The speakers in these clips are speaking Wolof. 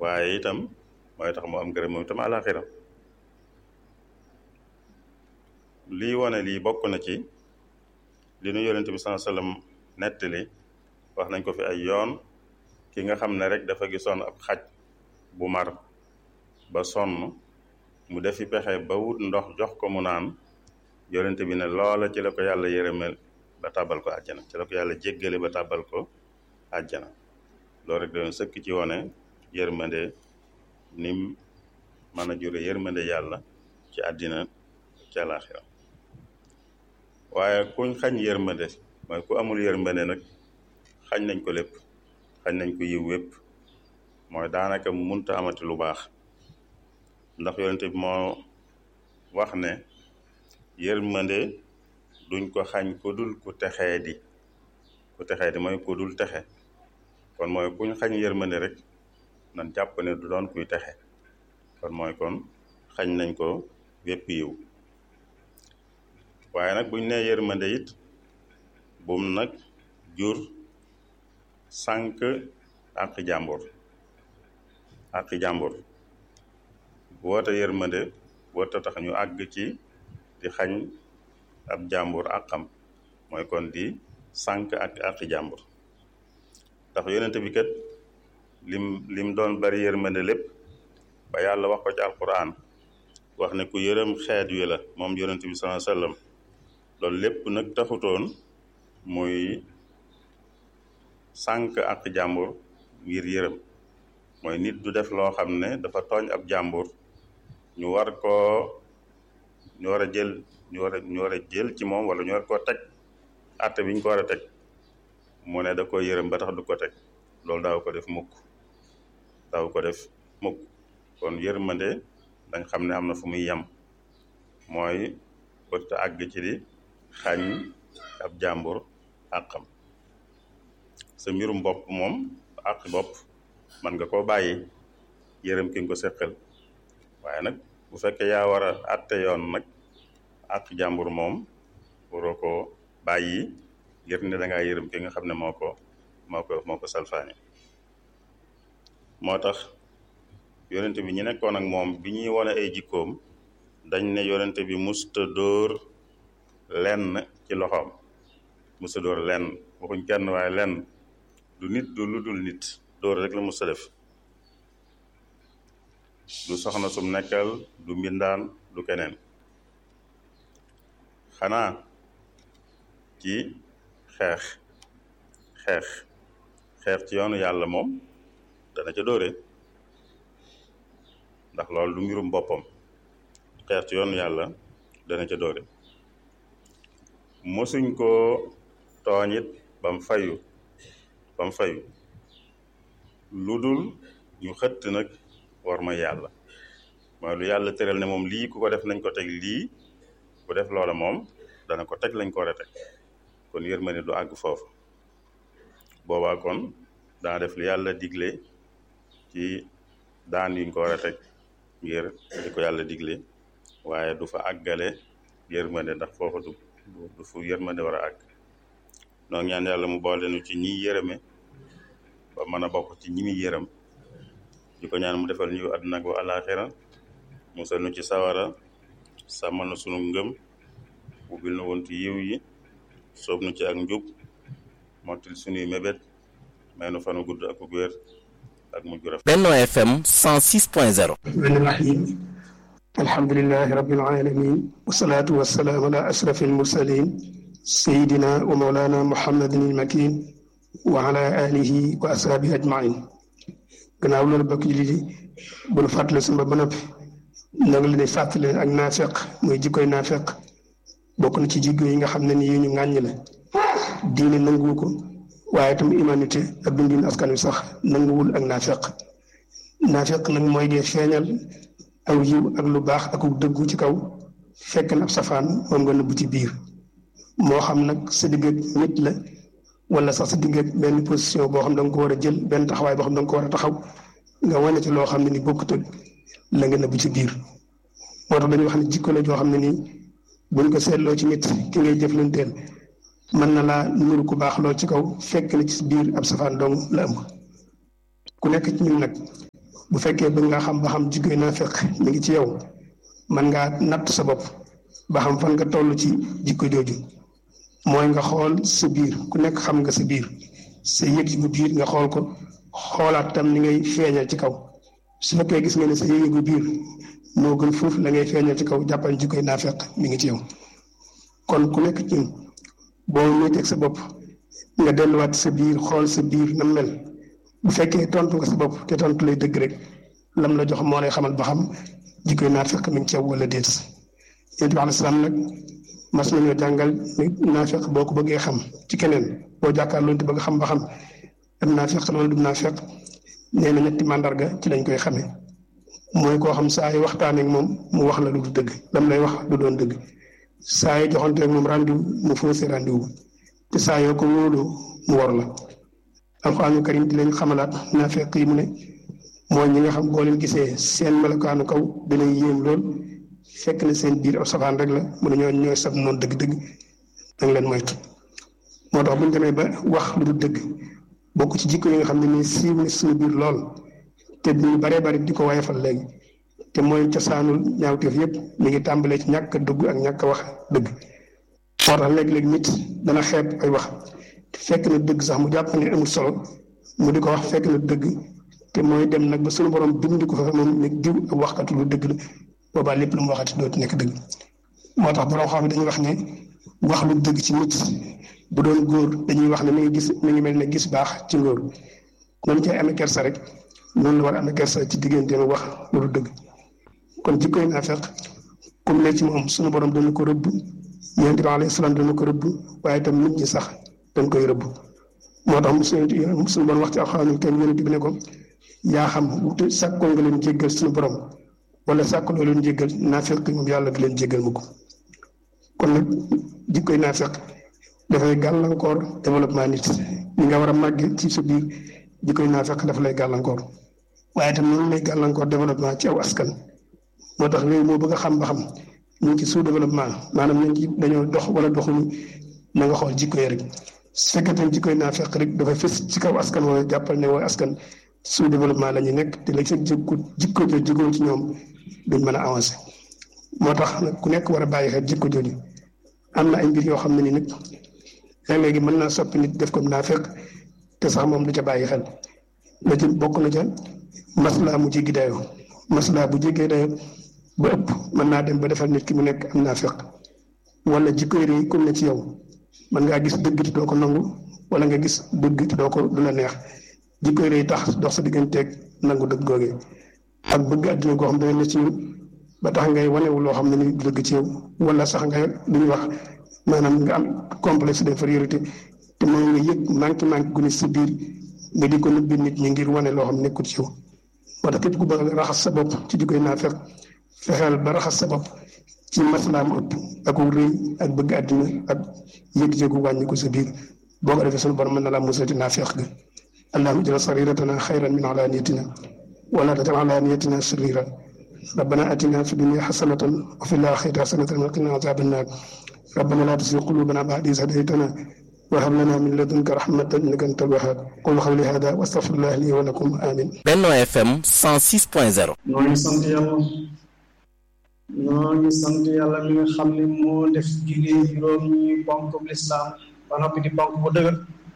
waaye itam mooy tax mu am ngërëm moom itam àlaxira lii wane lii bokk na ci li nu yonent bi sallallahu alayhi wasallam nettali wax nañ ko fi ay yoon ki nga xam ne rek dafa gisoon ab xaj bu mar ba sonn mu defi pexe ba wut ndox jox ko mu naan yonent bi ne loola ci la ko yàlla yërëmel ba tàbbal ko àjjana ci la ko yàlla jéggale ba tàbbal ko àjjana loolu rek doon sëkk ci wone yërmande nim mën a jure yërmande yàlla ci àddina ci àlaxira waaye kuñ xañ yërmande mooy ku amul yërmande nag xañ nañ ko lépp xañ nañ ko yiw wépp mooy daanaka munta amati lu baax ndax yonente bi moo wax ne yërmande duñ ko xañ ku dul ku texee di ku texee di mooy ku dul texe kon mooy kuñ xañ yërmande rek nan jàpp ne du doon kuy texe kon mooy kon xañ nañ ko wépp yiw waaye nag buñ nee yërmande it bum nag jur sànq àq jàmbur àq jàmbur woote yërmande woote tax ñu àgg ci di xañ ab jàmbur àqam mooy kon di sànq ak àqi jàmbur ndax yonente bi kat lim lim doon bari yërmande lépp ba yàlla wax ko ci alquran wax ne ku yërëm xeet wi la moom yonente bi sallallahu alayhi wasallam loolu lépp nag taxutoon muy sànq ak jàmbur ngir yërëm mooy nit du def loo xam ne dafa tooñ ab jàmbur ñu war koo ñu war a jël ñu war a ñu war a jël ci moom wala ñu war koo teg àtte bi ñu ko war a teg mu ne da ko yërëm ba tax du ko teg loolu daaw ko def mukk daaw ko def mukk kon yërmande dañ xam ne am na fu muy yem mooy bëtt àgg ci di xañ ab jàmbur àqam sa mbirum bopp moom àq bopp man nga koo bàyyi yërëm ki nga ko seqal waaye nag bu fekkee yaa war a àtte yoon nag àq jàmbur moom waroo ko bàyyi ngir ne da ngaa yërëm ki nga xam ne moo ko moo ko moo ko salfaani moo tax yonente bi ñu nekkoon ak moom bi ñuy wone ay jikkoom dañ ne yonente bi musta dóor lenn ci loxoom musta dóor lenn waxuñ kenn waaye lenn du nit du lu dul nit dóor rek la musta def du soxna sum nekkal du mbindaan du keneen xanaa ci xeex xeex xeex ci yoonu yàlla moom dana ca dóore ndax loolu du mbirum boppam xeex ci yoonu yàlla dana ca dóore mosuñ koo tooñit bam fayu bam fayu lu dul ñu xëtt nag war ma yàlla mooy lu yàlla tëral ne moom lii ku ko def nañ ko teg lii ku def loola moom dana ko teg lañ ko war a teg kon yërmande du àgg foofu boobaa kon daa def lu yàlla digle ci daan yuñ ko war a teg ngir di ko yàlla digle waaye du fa àggale yërmande ndax foofa du du fu yërmande war a àgg noo ñaan yàlla mu boole nu ci ñiy yërëme ba mën a bokk ci ñi muy yërëm di ko ñaan mu defal ñu àdduna ak àllaaxira musal nu ci sawara sàmmal na sunu ngëm ubbil nu wontu yiw yi soob nu ci ak njub mottil sunuy mébét may nu fanu gudd ak wér ak mujj gu rafet Benno FM 106.0 الرحمن الرحيم الحمد لله رب العالمين والصلاة والسلام على أشرف المرسلين سيدنا ومولانا محمد المكين وعلى آله وأصحابه أجمعين gannaaw loolu bokk yi lii bu nu fàttali suñu ba noppi nag la di fàttali ak naafeq muy jikkoy naafeq bokk na ci jikko yi nga xam ne ni yu ñu ŋàññ la diine nanguwu ko waaye itam humanité ak dundin askan wi sax nanguwul ak naafeq naafeq nag mooy dee feeñal aw yiw ak lu baax ak dëggu ci kaw fekk na ab safaan moom nga nëbbu ci biir moo xam nag sa digg ak nit la wala sax sa digg ak benn position boo xam da nga ko war a jël benn taxawaay boo xam da nga ko war a taxaw nga wane ci loo xam ne ni bokkut ak la nga nëbbu ci biir moo tax dañuy wax ne jikko la joo xam ne nii buñ ko seetloo ci nit ki ngay jëflanteel mën na laa nuru ku baax lool ci kaw fekk na ci biir ab safaan dong la ëmb ku nekk ci ñun nag bu fekkee bëgg nga xam ba xam jikkoy naafeq mi ngi ci yow man ngaa natt sa bopp ba xam fan nga toll ci jikko jooju mooy nga xool sa biir ku nekk xam nga sa biir sa yëg yu biir nga xool ko xoolaat tam ni ngay feeñal ci kaw su fekkee gis nga ne sa yëgu biir moo gën foofu la ngay feeñal ci kaw jàppal jikkoy naafeq mi ngi ci yow kon ku nekk ci boo métteeg sa bopp nga delluwaat sa biir xool sa biir na mel bu fekkee tontu nga sa bopp te tontu lay dëgg rek lam la jox moo lay xamal ba xam jikkoy naafeq mi ngi ci yow wala déet yonent bi alayhi salaam nag mas nañoo jàngal ni naafeq boo ko bëggee xam ci keneen boo jàkkaarloo te bëgg xam ba xam am naafeq wala du naafeq nee na ñetti màndarga ci lañ koy xamee mooy koo xam saa yi waxtaanee ak moom mu wax la lu du dëgg lam lay wax du doon dëgg saa yi joxante ak moom rendez-vous mu faussé rendez-vous te saa yoo ko wóoloo mu war la alxuraanu karim di leen xamalaat naafeq yi mu ne mooy ñi nga xam boo leen gisee seen melokaanu kaw dina yéem lool fekk na seen biir ab safaan rek la mu ne ñoo ñooy sab noonu dëgg-dëgg danga leen moytu moo tax bu ñu demee ba wax lu du dëgg bokk ci jikko yi nga xam ne nii siiw na suñu biir lool te ñu baree bari di ko wayefal léegi te mooy cosaanul ñaawteef yépp mi ngi tàmbalee ci ñàkk a dëgg ak ñàkk a wax dëgg moo tax léeg-léeg nit dana xeeb ay wax te fekk na dëgg sax mu jàpp ne amul solo mu di ko wax fekk na dëgg te mooy dem nag ba suñu borom bind ko fa moom ne diw ak waxkatu lu dëgg la boobaa lépp lu mu waxati dootu nekk dëgg moo tax borom xam dañuy wax ne wax lu dëgg ci nit bu doon góor dañuy wax ne mi ngi gis mi ngi mel ne gis baax ci ngóor noonu cay amee kersa rek noonu la war a amee kersa ci diggante ma wax lu du dëgg kon jikkoy naafeq comme ne ci moom suñu borom dana ko rëbb yonent bi alayhi salaam dana ko rëbb waaye itam nit ñi sax dañ koy rëbb moo tax mu suñu borom wax ci alxuraan kenn yonent bi ne ko yaa xam wute sàkkoo nga leen jéggal suñu borom wala sàkkuloo leen jéggal naafeq moom yàlla du leen jéggal mu ko kon nag jikkoy naafeq dafay gàllankoor développement nit ñi nga war a màgg ci sa biir jikkoy naafeq dafa lay gàllankoor waaye itam noonu lay gàllankoor développement ci aw askan moo tax réew moo bëgg a xam ba xam ñu ngi ci sous développement maanaam ñu ngi dañoo dox wala doxuñu na nga xool jikko yi rek su fekkee tam jikkoy naafeq rek dafa fës ci kaw askan wala jàppal ne wooy askan sous développement la ñu nekk te léegi seen jikko jikko jooju jikko ci ñoom duñ mën a avancer moo tax nag ku nekk war a bàyyi xel jikko jooju am na ay mbir yoo xam ne ni nag léeg-léegi mën naa soppi nit def ko naafeq te sax moom du ca bàyyi xel la ci bokk na ca maslaa mu jéggi dayoo maslaa bu jéggee dayoo ba ëpp mën naa dem ba defal nit ki mu nekk am naafeq wala jikko yi comme ne ci yow mën ngaa gis dëgg te doo ko nangu wala nga gis dëgg te doo ko du la neex jikko yi tax dox sa digganteeg nangu dëgg googee ak bëgg àddina goo xam ne ne ci ñun ba tax ngay wanewu loo xam ne ni du dëgg ci yow wala sax nga lu ñuy wax maanaam nga am complexe d'infériorité te mooy nga yëg manqué manqué gu ne si biir nga di ko nëbbi nit ñi ngir wane loo xam ne nekkul ci yow moo tax képp ku bëgg raxas sa bopp ci di koy naafeq fexeel ba raxas sa bopp ci maslaam ëpp ak rëy ak bëgg àddina ak yëg-yëgu wàññi ko sa biir boo ko defee sunu borom mën na laa musal ci naafeq ga allahumma ij'al sariratana xayran min alaniyatina wala tajal alaniyatina sharira rabbana atina fi dunya xasanatan wa fi laaxirati xasanatan wa qina azaban naar rabbana laa tuzigh qulubana ba'da idh hadaytana wa hab lana min ladunka rahmatan innaka antal wahhab qul qawli hada wa astaghfirullah li wa lakum amin Benno FM 106.0 noo ngi sant yàlla noo ngi sant yàlla mi nga xam ne moo def julli juróom ñi ponk lislaam ba noppi di ponk bu dëgër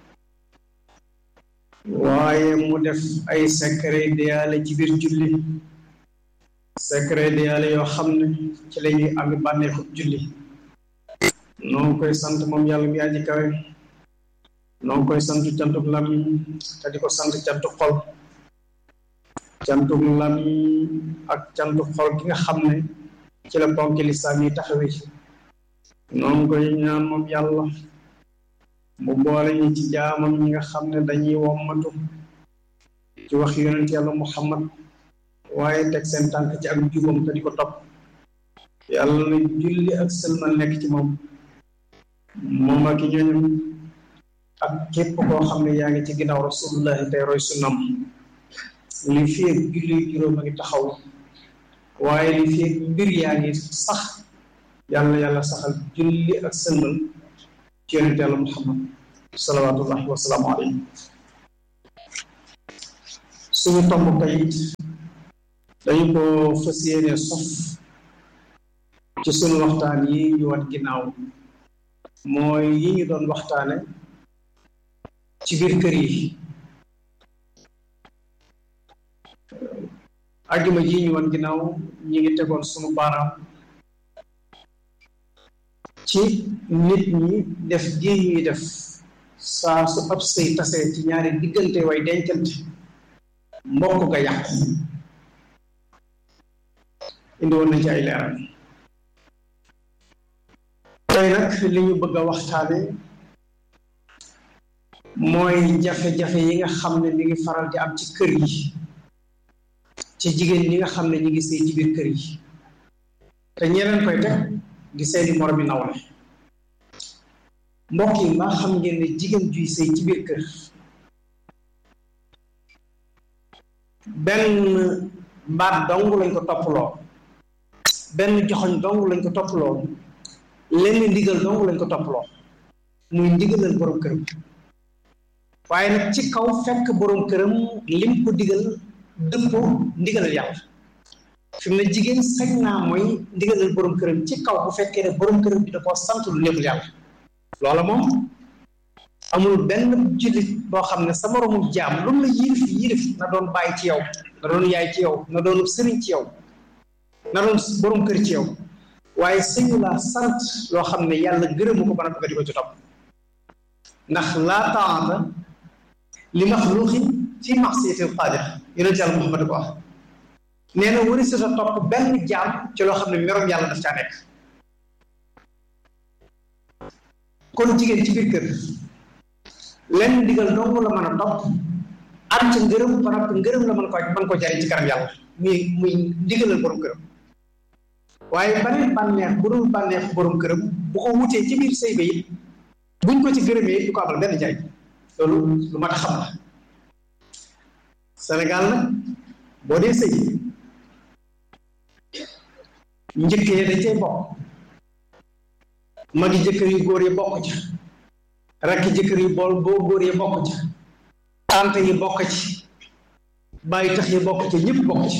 waaye mu def ay secret déyaale ci biir julli secret déyaale yoo xam ne ci la ñuy am bànneexu julli noo ngi koy sant moom yàlla mi aji kawe noo ngi koy sant cantuk làmmiñ te di ko sant cantuk xol cantuk làmmiñ ak cantuk xol ki nga xam ne ci la ponk lislaam yi taxawee noo ngi koy ñaan moom yàlla mu boole ñi ci jaamam ñi nga xam ne dañuy wommatu ci wax yonent yàlla muhammad waaye teg seen tànk ci ak jubam te di ko topp yàlla na julli ak sëlmal nekk ci moom moom ak i ñooñam ak képp koo xam ne yaa ngi ci ginnaaw rasulullahi tey roy sunnam li fi ak julli juróom a ngi taxaw waaye li fi ak mbir yaa ngi sax yàlla yàlla saxal julli ak sëlmal ci yonent yàlla muhammad salawaatullahi wasalaamu alayhi suñu tomb tey dañu ko fas yéene sof ci sunu waxtaan yi ñu wat ginnaaw mooy yi ñu doon waxtaane ci biir kër yi ajjuma ji ñu wan ginnaaw ñi ngi tegoon sunu baaraam ci nit ñi def gi ñuy def saa su ab sëy tasee ci ñaari diggante way dencante mbokk ga yàqu indi woon nañ ci ay leeral tey nag li ñu bëgg a waxtaane mooy jafe-jafe yi nga xam ne mi ngi faral di am ci kër yi ci jigéen ñi nga xam ne ñi ngi sëy ci biir kër yi te ñeneen koy teg di seeni moromi nawle mbokk yi mbaa xam ngeen ne jigéen juy sëy ci biir kër benn baat dong lañ ko topploo benn joxoñ dong lañ ko topploo lenn ndigal dong lañ ko topploo muy ndigalal borom këram waaye nag ci kaw fekk borom këram lim ko digal dëppoo ndigalal yàlla fi mu ne jigéen sañ naa mooy ndigalal borom këram ci kaw bu fekkee ne borom këram bi da koo sant lu neexul yàlla loola moom amul benn jullit boo xam ne sa moroomu jaam lu mu la yirif yirif na doon bàyyi ci yow na doon yaay ci yow na doon sëriñ ci yow na doon borom kër ci yow waaye sëñu laa sant loo xam ne yàlla gërëmu ko ba na nga di ko ci topp ndax laa taata li maxluuqin fi maxsiyatil qaadir yonent yàlla Muhammad ko wax nee na wari sa topp benn jaam ci loo xam ne merom yàlla daf caa nekk kon jigéen ci biir kër lenn ndigal dong la mën a topp am ca ngërëm ba noppi ngërëm la mën ko mën ko jariñ ci kanam yàlla muy muy ndigalal borom këram waaye baneen bànneex bu dul bànneex borom këram bu ko wutee ci biir sëy ba it buñ ko ci gërëmee du ko amal benn njariñ loolu lu mat a xam la Sénégal nag boo dee sëy njëkkee dañ cay bokk magi jëkkër yu góor yi bokk ca rakki jëkkër yu bool boo góor yi bokk ca tante yi bokk ci bàyyi tax yi bokk ca ñëpp bokk ci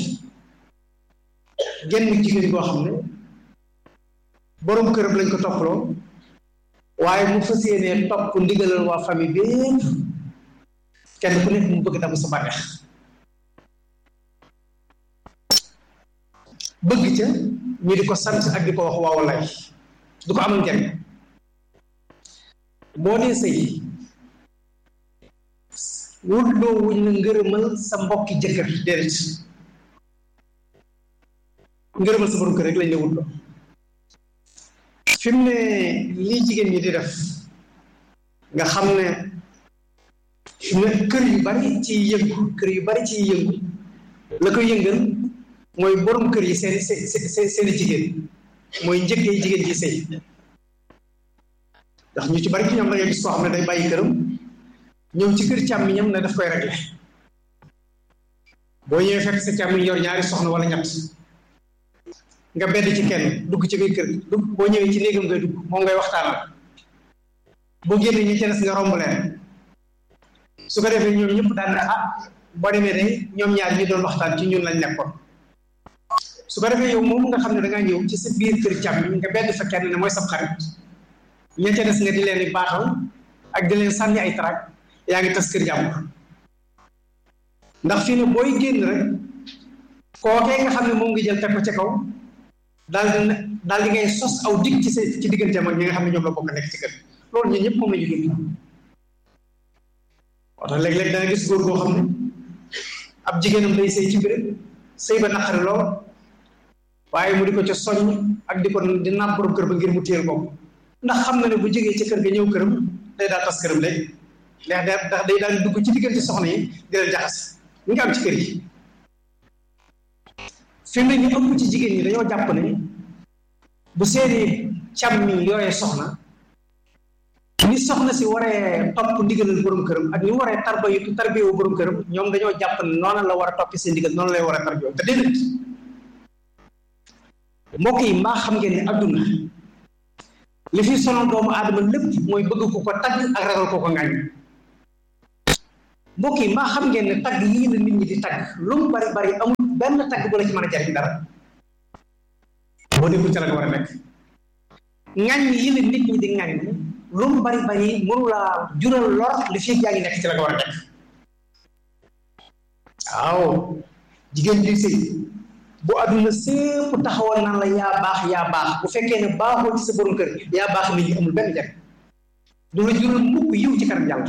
genn jigéen boo xam ne borom këram lañ ko toppaloo waaye mu fas yéenee topp ndigalal waa famille bépp kenn ku nekk mu bëgg damu sa bànneex bëgg ca ñu di ko sant ak di ko wax waaw lay du ko amal njariñ boo dee sëy wutloo wuñ la ngërëmal sa mbokki jëkkër déedéet ngërëmal sa borom kër rek lañ la wutloo fi mu ne lii jigéen ñi di def nga xam ne fi mu ne kër yu bari ci yëngu kër yu bari ci yëngu la ko yëngal mooy borom kër yi seen seen seeni jigéen mooy njëkkee jigéen ji sëy ndax ñu ci bari ci ñoom da ngay gis koo xam ne day bàyyi këram ñëw ci kër càmmiñam ne daf koy réglé boo ñëwee fekk sa càmmiñ yor ñaari soxna wala ñett nga bedd ci kenn dugg ci biir kër dugg boo ñëwee ci néegam ngay dugg moom ngay waxtaanal boo génnee ñi ci des nga romb leen su ko defee ñoom ñëpp daan ne ah boo demee de ñoom ñaar ñi doon waxtaan ci ñun lañ nekkoon su ko defee yow moom nga xam ne da ngaa ñëw ci sa biir kër càmmiñ nga bedd fa kenn ne mooy sab xarit ña ca des nga di leen di baaxal ak di leen sànni ay trac yaa ngi tas kër jàmbur ndax fii ne booy génn rek kookee nga xam ne moom nga jël teg ko ca kaw daal di daal di ngay sos aw dig ci sa ci digganteem ak ñi nga xam ne ñoom la bokk nekk ci kër loolu ñun ñëpp moom la ñu dund moo tax léeg-léeg danga gis góor goo xam ne ab jigéenam day sëy ci béréb sëy ba naqari lool waaye mu di ko ca soññ ak di ko di naab borom kër ba ngir mu téyel bopp ndax xam na ne bu jógee ci kër ga ñëw këram day daal tas këram léegi ndax ndax day daal dugg ci diggante soxna yi di leen jaxas ñu ngi am ci kër yi fi mu ne ñu ëpp ci jigéen ñi dañoo jàpp ne bu seeni càmmi yooyee soxna ni soxna si waree topp ndigalal borom këram ak ni mu waree tarba yu tarbiyewu borom këram ñoom dañoo jàpp ne noonu la war a toppi seen ndigal noonu lay war a tarbiyoo te déedéet mbokk yi mbaa xam ngeen ne adduna li fi sonal doomu aadama lépp mooy bëgg ko ko tagg ak ragal ko ko ngaañ mbokk yi mbaa xam ngeen ne tagg yii la nit ñi di tagg lu mu bari bari amul benn tagg bu la ci mën a jariñ dara boo nekkul ca la nga war a nekk ŋàññ yi la nit ñi di ŋàññ lu mu bari bari mënu laa jural lor li fii yaa ngi nekk ci la nga war a nekk waaw jigéen juy sëy bu àdduna sépp taxawal naan la yaa baax yaa baax bu fekkee ne baaxoo ci sa borom kër yaa baax nit ñi amul benn njariñ du la jural mukk yiw ci kanam yàlla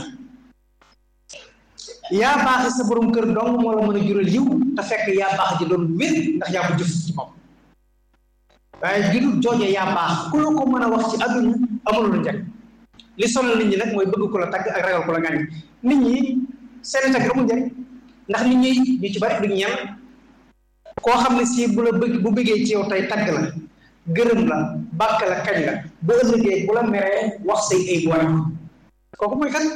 yaa baax sa borom kër dong moo la mën a jural yiw te fekk yaa baax ji doon wér ndax yaa ko jëf ci moom waaye judul jooje yaa baax ku la ko mën a wax ci àdduna amul lu njariñ li sonal nit ñi nag mooy bëgg ko la tagg ak ragal ko la ngàññ nit ñi seeni tagg amul njariñ ndax nit ñi ñu ci bari duñ ñem koo xam ne si bu la bëgg bu bëggee ci yow tey tagg la gërëm la bàkk la kañ la bu ëllëgee bu la meree wax say ay bu war kooku mooy kan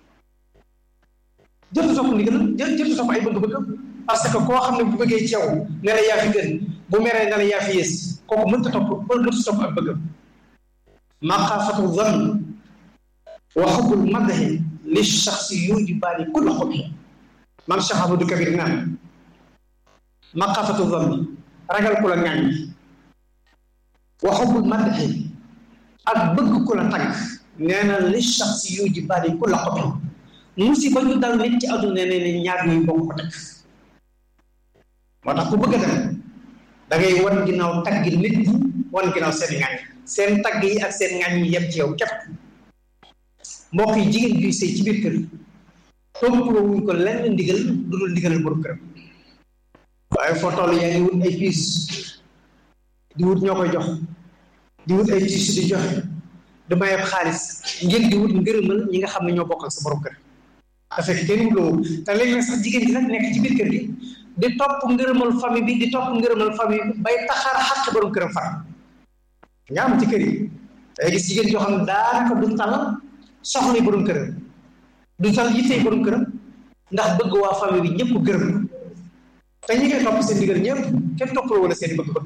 jëtu topp ndigal jë jëtu topp ay bëgg-bëgg parce que koo xam ne bu bëggee ci yow ne la yaa fi gën bu meree ne la yaa fi yées kooku mënta topp mënta topp ak bëggam maqaafatu zann wa xubbul madahi li shaxsi yujibaani kulla xubhi man Cheikh Amadou Kabir naan maqaafatu zann ragal ku la ŋàññ wa xubbul madahi ak bëgg ku la tagg nee na li shaxsi yujibaani kulla xubhi musiba ñu dal nit ci àdduna ne ne ñaar ñuy bokk ko teg moo tax ku bëgg a dem da ngay wan ginnaaw tagg nit ñi wan ginnaaw seen ŋàññ seen tagg yi ak seen ŋàññ yi yem ci yow képp mbokk yi jigéen juy sëy ci biir kër toppaloo wuñ ko lenn ndigal lu dul ndigalal borom këram waaye foo toll yaa ngi wut ay piis di wut ñoo koy jox di wut ay tiis di joxe di mayeb xaalis ngir di wut ngërëmal ñi nga xam ne ñoo bokk ak sa borom kër te fekk kenn wuloo te léegi sax jigéen ji nag nekk ci biir kër gi di topp ngërëmal famille bi di topp ngërëmal famille bi bay taxaar xàq borom këram far nga am ci kër yi day gis jigéen joo xam ne daanaka du tal soxla borom këram du tal yittee borom këram ndax bëgg waa famille bi ñëpp gërëm te ñi ngay topp seen ndigal ñëpp kenn toppaloo wala seen bëgg-bëgg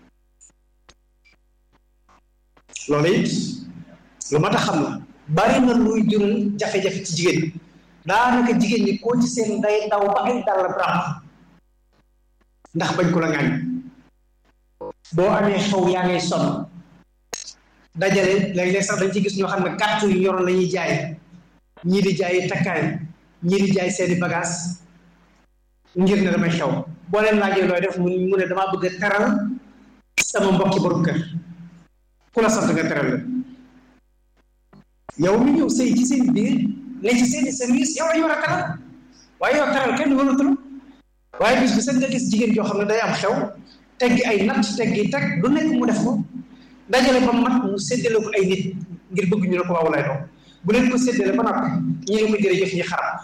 loolu it lu mat a xam la bari na luy jural jafe-jafe ci jigéen ñi daanaka jigéen ñi koo ci seen day daw ba ay dàll ràpp ndax bañ ko la ngaañ boo amee xew yaa ngay sonn dajale léeg-léeg sax dañ ci gis ñoo xam ne carte yu yoroon la ñuy jaay ñii di jaay takkaay ñii di jaay seeni bagage ngir ne damay xew boo leen laajee looy def mu mu ne damaa bëgg a teral sama mbokki borom kër ku la sant nga teral la yow mi ñëw sëy ci seen biir ne ci seeni service yow la ñu war a teral waaye yow teral kenn waratu la waaye bis bi sax nga gis jigéen joo xam ne day am xew teggi ay natt teggi teg lu nekk mu def ko dajale ba mat mu séddale ko ay nit ngir bëgg ñu ne ko waaw lay doon bu leen ko séddale ba noppi ñi ne ko jërëjëf ñi xarab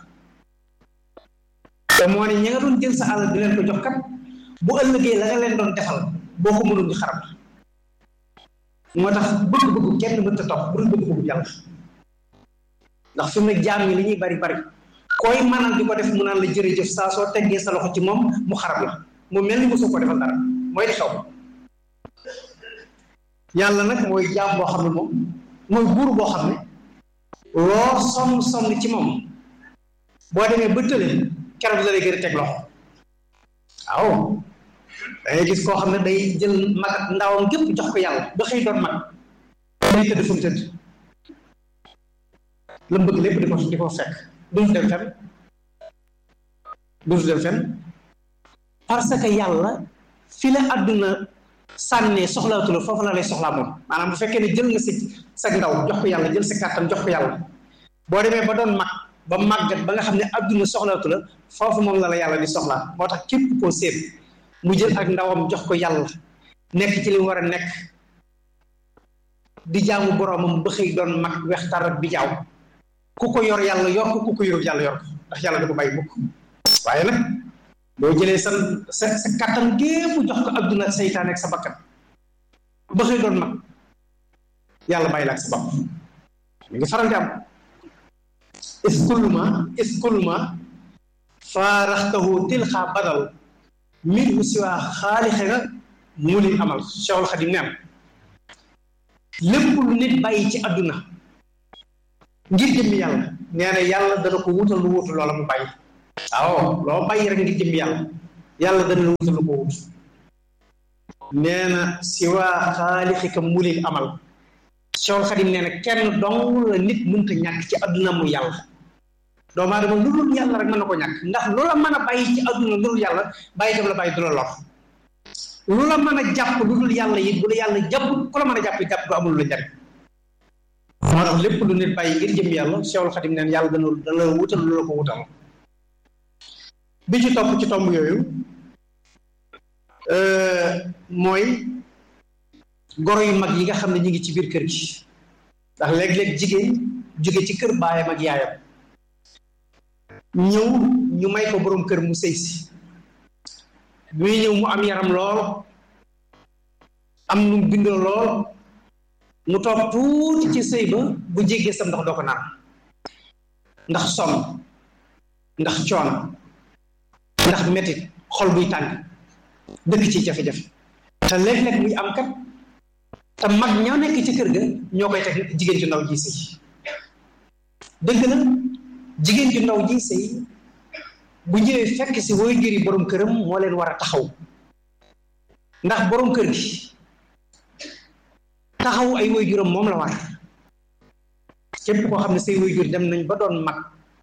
te moo ne ñi nga doon jël sa alal di leen ko jox kat bu ëllëgee la nga leen doon defal boo ko mënul ñu xarab moo tax bëgg-bëggu kenn mënta topp bu dul bëgg-bëggu yàlla ndax fi mu ne jaam ñi li ñuy bari bari koy mënal di ko def mu naan la jërëjëf saa soo teggee sa loxo ci moom mu xarab la mu mel ni mosoo ko defal dara mooy di xew yàlla nag mooy jaam boo xam ne moom mooy buur boo xam ne loo sonn sonn ci moom boo demee ba tële keroog la lay gën a teg loxo waaw da ngay gis koo xam ne day jël mag ak ndawam gépp jox ko yàlla ba xëy doon mag day tëdd fu mu tëdd la mu bëgg lépp di ko di ko fekk duñu dem fenn duñu dem fenn parce que yàlla fi la àdduna sànnee soxlaatu la foofu la lay soxlaa moom maanaam bu fekkee ne jël nga sa sa ndaw jox ko yàlla jël sa kàttan jox ko yàlla boo demee ba doon mag ba màggat ba nga xam ne àdduna soxlaatu la foofu moom la la yàlla di soxlaa moo tax képp koo séet mu jël ak ndawam jox ko yàlla nekk ci li mu war a nekk di jaamu boroomam ba xëy doon mag weex tarat bi jaaw ku ko yor yàlla yor ko ku ko yorul yàlla yor ko ndax yàlla da ko bàyyi mukk waaye nag boo jëlee sa sa sa kàttan gépp jox ko adduna ak seytaane ak sa bakkan ba xëy doon mag yàlla bàyyi la ak sa bopp mi ngi faral di am iskulma iskulma faaraxtahu tilxaa badal min hu siwaa xaalixe nga mu li amal Cheikhul Xadim neen lépp lu nit bàyyi ci adduna ngir jëmmi yàlla nee na yàlla dana ko wutal lu wutu loola mu bàyyi waaw loo bàyyi rek ngir jëmmi yàlla yàlla dana la wutal lu ko wut nee na si waa xaalixika mulil amal Cheikhul Xadim nee na kenn dong la nit mënta ñàkk ci àdduna mu yàlla doomu aadama lu dul yàlla rek mën na ko ñàkk ndax lu la mën a bàyyi ci àdduna lu dul yàlla bàyyi dem la bàyyi du la lor lu la mën a jàpp lu dul yàlla it bu la yàlla jàpp ku la mën a jàpp jàpp du amul la njariñ moo tax lépp lu nit bàyyi ngir jëm yàlla Cheikhul Xadim neen yàlla dana dana la wutal lu la ko wutal bi ci topp ci tomb yooyu mooy goro yu mag yi nga xam ne ñu ngi ci biir kër gi ndax léeg-léeg jigéen jóge ci kër baayam ak yaayam ñëw ñu may ko boroom kër mu sëy si muy ñëw mu am yaram lool am nu bindoo lool mu toog tuuti ci sëy ba bu jéggee sam ndox doo ko naan ndax sonn ndax coono ndax metit xol buy tàng dëkk ci jafe-jafe te léeg-léeg muy am kat te mag ñoo nekk ci kër ga ñoo koy teg jigéen ju ndaw ji sëy dëgg la jigéen ju ndaw ji sëy bu ñëwee fekk si woy jëri borom këram moo leen war a taxaw ndax borom kër gi taxaw ay woy juram moom la war képp koo xam ne say woy jur dem nañ ba doon mag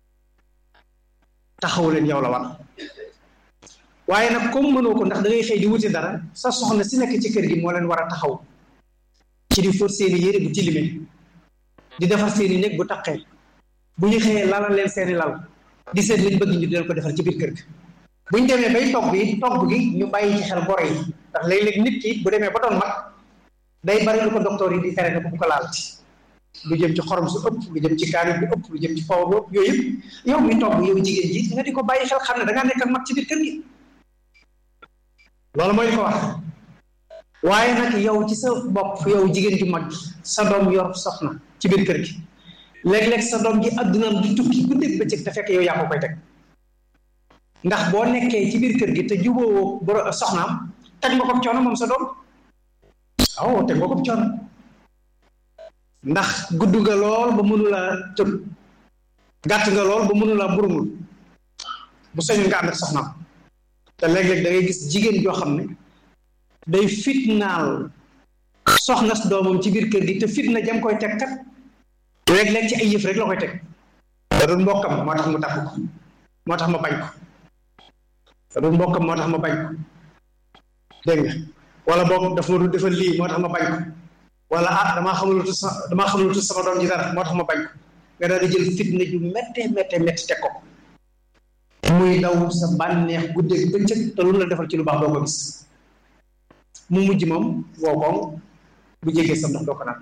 taxaw leen yow la war waaye nag comme mënoo ko ndax da ngay xëy di wuti dara sa soxna si nekk ci kër gi moo leen war a taxaw ci di fóot seeni yére bu tilime di defar seeni néeg bu taqee bu ñu xëyee lalal leen seeni lal di seet liñ bëgg ñu di leen ko defar ci biir kër gi bu ñu demee bay togg yi togg gi ñu bàyyi ci xel boro yi ndax léeg-léeg nit ki bu demee ba doon mag day bari lu ko docteur yi di tere ne ko bu ko laalati lu jëm ci xorom su ëpp lu jëm ci kaani bu ëpp lu jëm ci faw bu ëpp yooyu yëpp yow mi togg yow jigéen ji nga di ko bàyyi xel xam ne da ngaa nekk ak mag ci biir kër gi loolu mooy ko wax waaye nag yow ci sa bopp yow jigéen ju mag sa doom yor soxna ci biir kër gi léeg-léeg sa doom ji addunaam di tukki guddeeg bëccëg te fekk yow yaa ko koy teg ndax boo nekkee ci biir kër gi te jubóowoo boro soxnaam teg nga ko coono moom sa doom aw teg nga ko coono ndax gudd nga lool ba mënula tëb gàtt nga lool ba mënula burumul bu soñu nga ànd ak soxnaam te léeg-léeg da ngay gis jigéen joo xam ne day fitnaal soxna doomam ci biir kër gi te fitna jam koy teg kat léeg-léeg ci ay yëf rek la koy teg da doon mbokkam moo tax mu takk ko moo tax ma bañ ko da doon mbokkam moo tax ma bañ ko dégg nga wala boog daf ma du defal lii moo tax ma bañ ko wala ah damaa xamul lu sa damaa xamul lu sama doom ji dara moo tax ma bañ ko nga daal di jël fitna ju méttee méttee métti teg ko muy daw sa bànneex guddeeg bëccëg te lu la defal ci lu baax doo ko gis mu mujj moom woo koŋ bu jégee sa ndox doo ko naan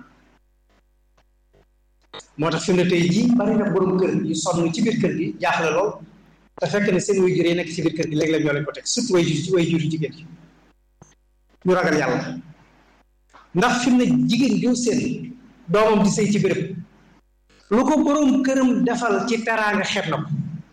moo tax fi mu ne tey jii bari na borom kër yu sonn ci biir kër gi jaaxle lool te fekk ne seen way jur yi nekk ci biir kër gi léeg-léeg ñoo leen ko teg surtout way jur ci way jur yu jigéen yi ñu ragal yàlla ndax fi mu ne jigéen joo seen doomam di sëy ci béréb lu ko borom këram defal ci teraanga xeeb na ko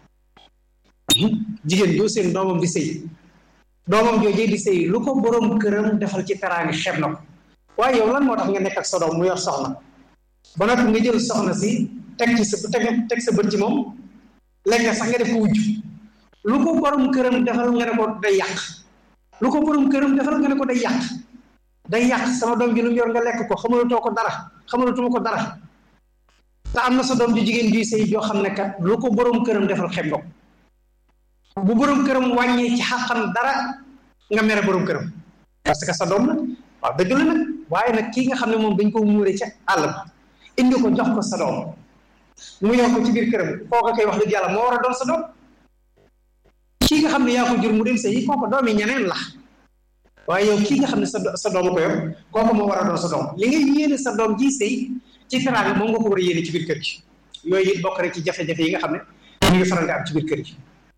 jigéen joo seen doomam di sëy doomam joojee di sëy lu ko borom këram defal ci teraanga xeeb na ko waaye yow lan moo tax nga nekk ak sa doom mu yor soxna ba noppi nga jël soxna si teg ci sa teg teg sa bët ci moom léegi sax nga def ko wujj lu ko borom këram defal nga ne ko day yàq lu ko borom këram defal nga ne ko day yàq day yàq sama doom ji lu mu yor nga lekk ko xamalatoo ko dara xamalatuma ko dara te am na sa doom ju jigéen juy sëy joo xam ne kat lu ko borom këram defal xeeb nga ko bu borom këram wàññee ci xàqam dara nga mere borom këram parce que sa doom la waaw dëgg la nag waaye nag kii nga xam ne moom dañ ko muure ca àll ba indi ko jox ko sa doom mu yor ko ci biir këram kooka koy wax dëgg yàlla moo war a doon sa doom kii nga xam ne yaa ko jur mu dem sa yi kooka doom yi ñeneen la waaye yow kii nga xam ne sa sa doom ko yor kooka moo war a doon sa doom li ngay yéene sa doom ji sëy ci teraanga moom nga ko war a yéene ci biir kër gi yooyu it bokk rek ci jafe-jafe yi nga xam ne ñu ngi faral di am ci biir kër gi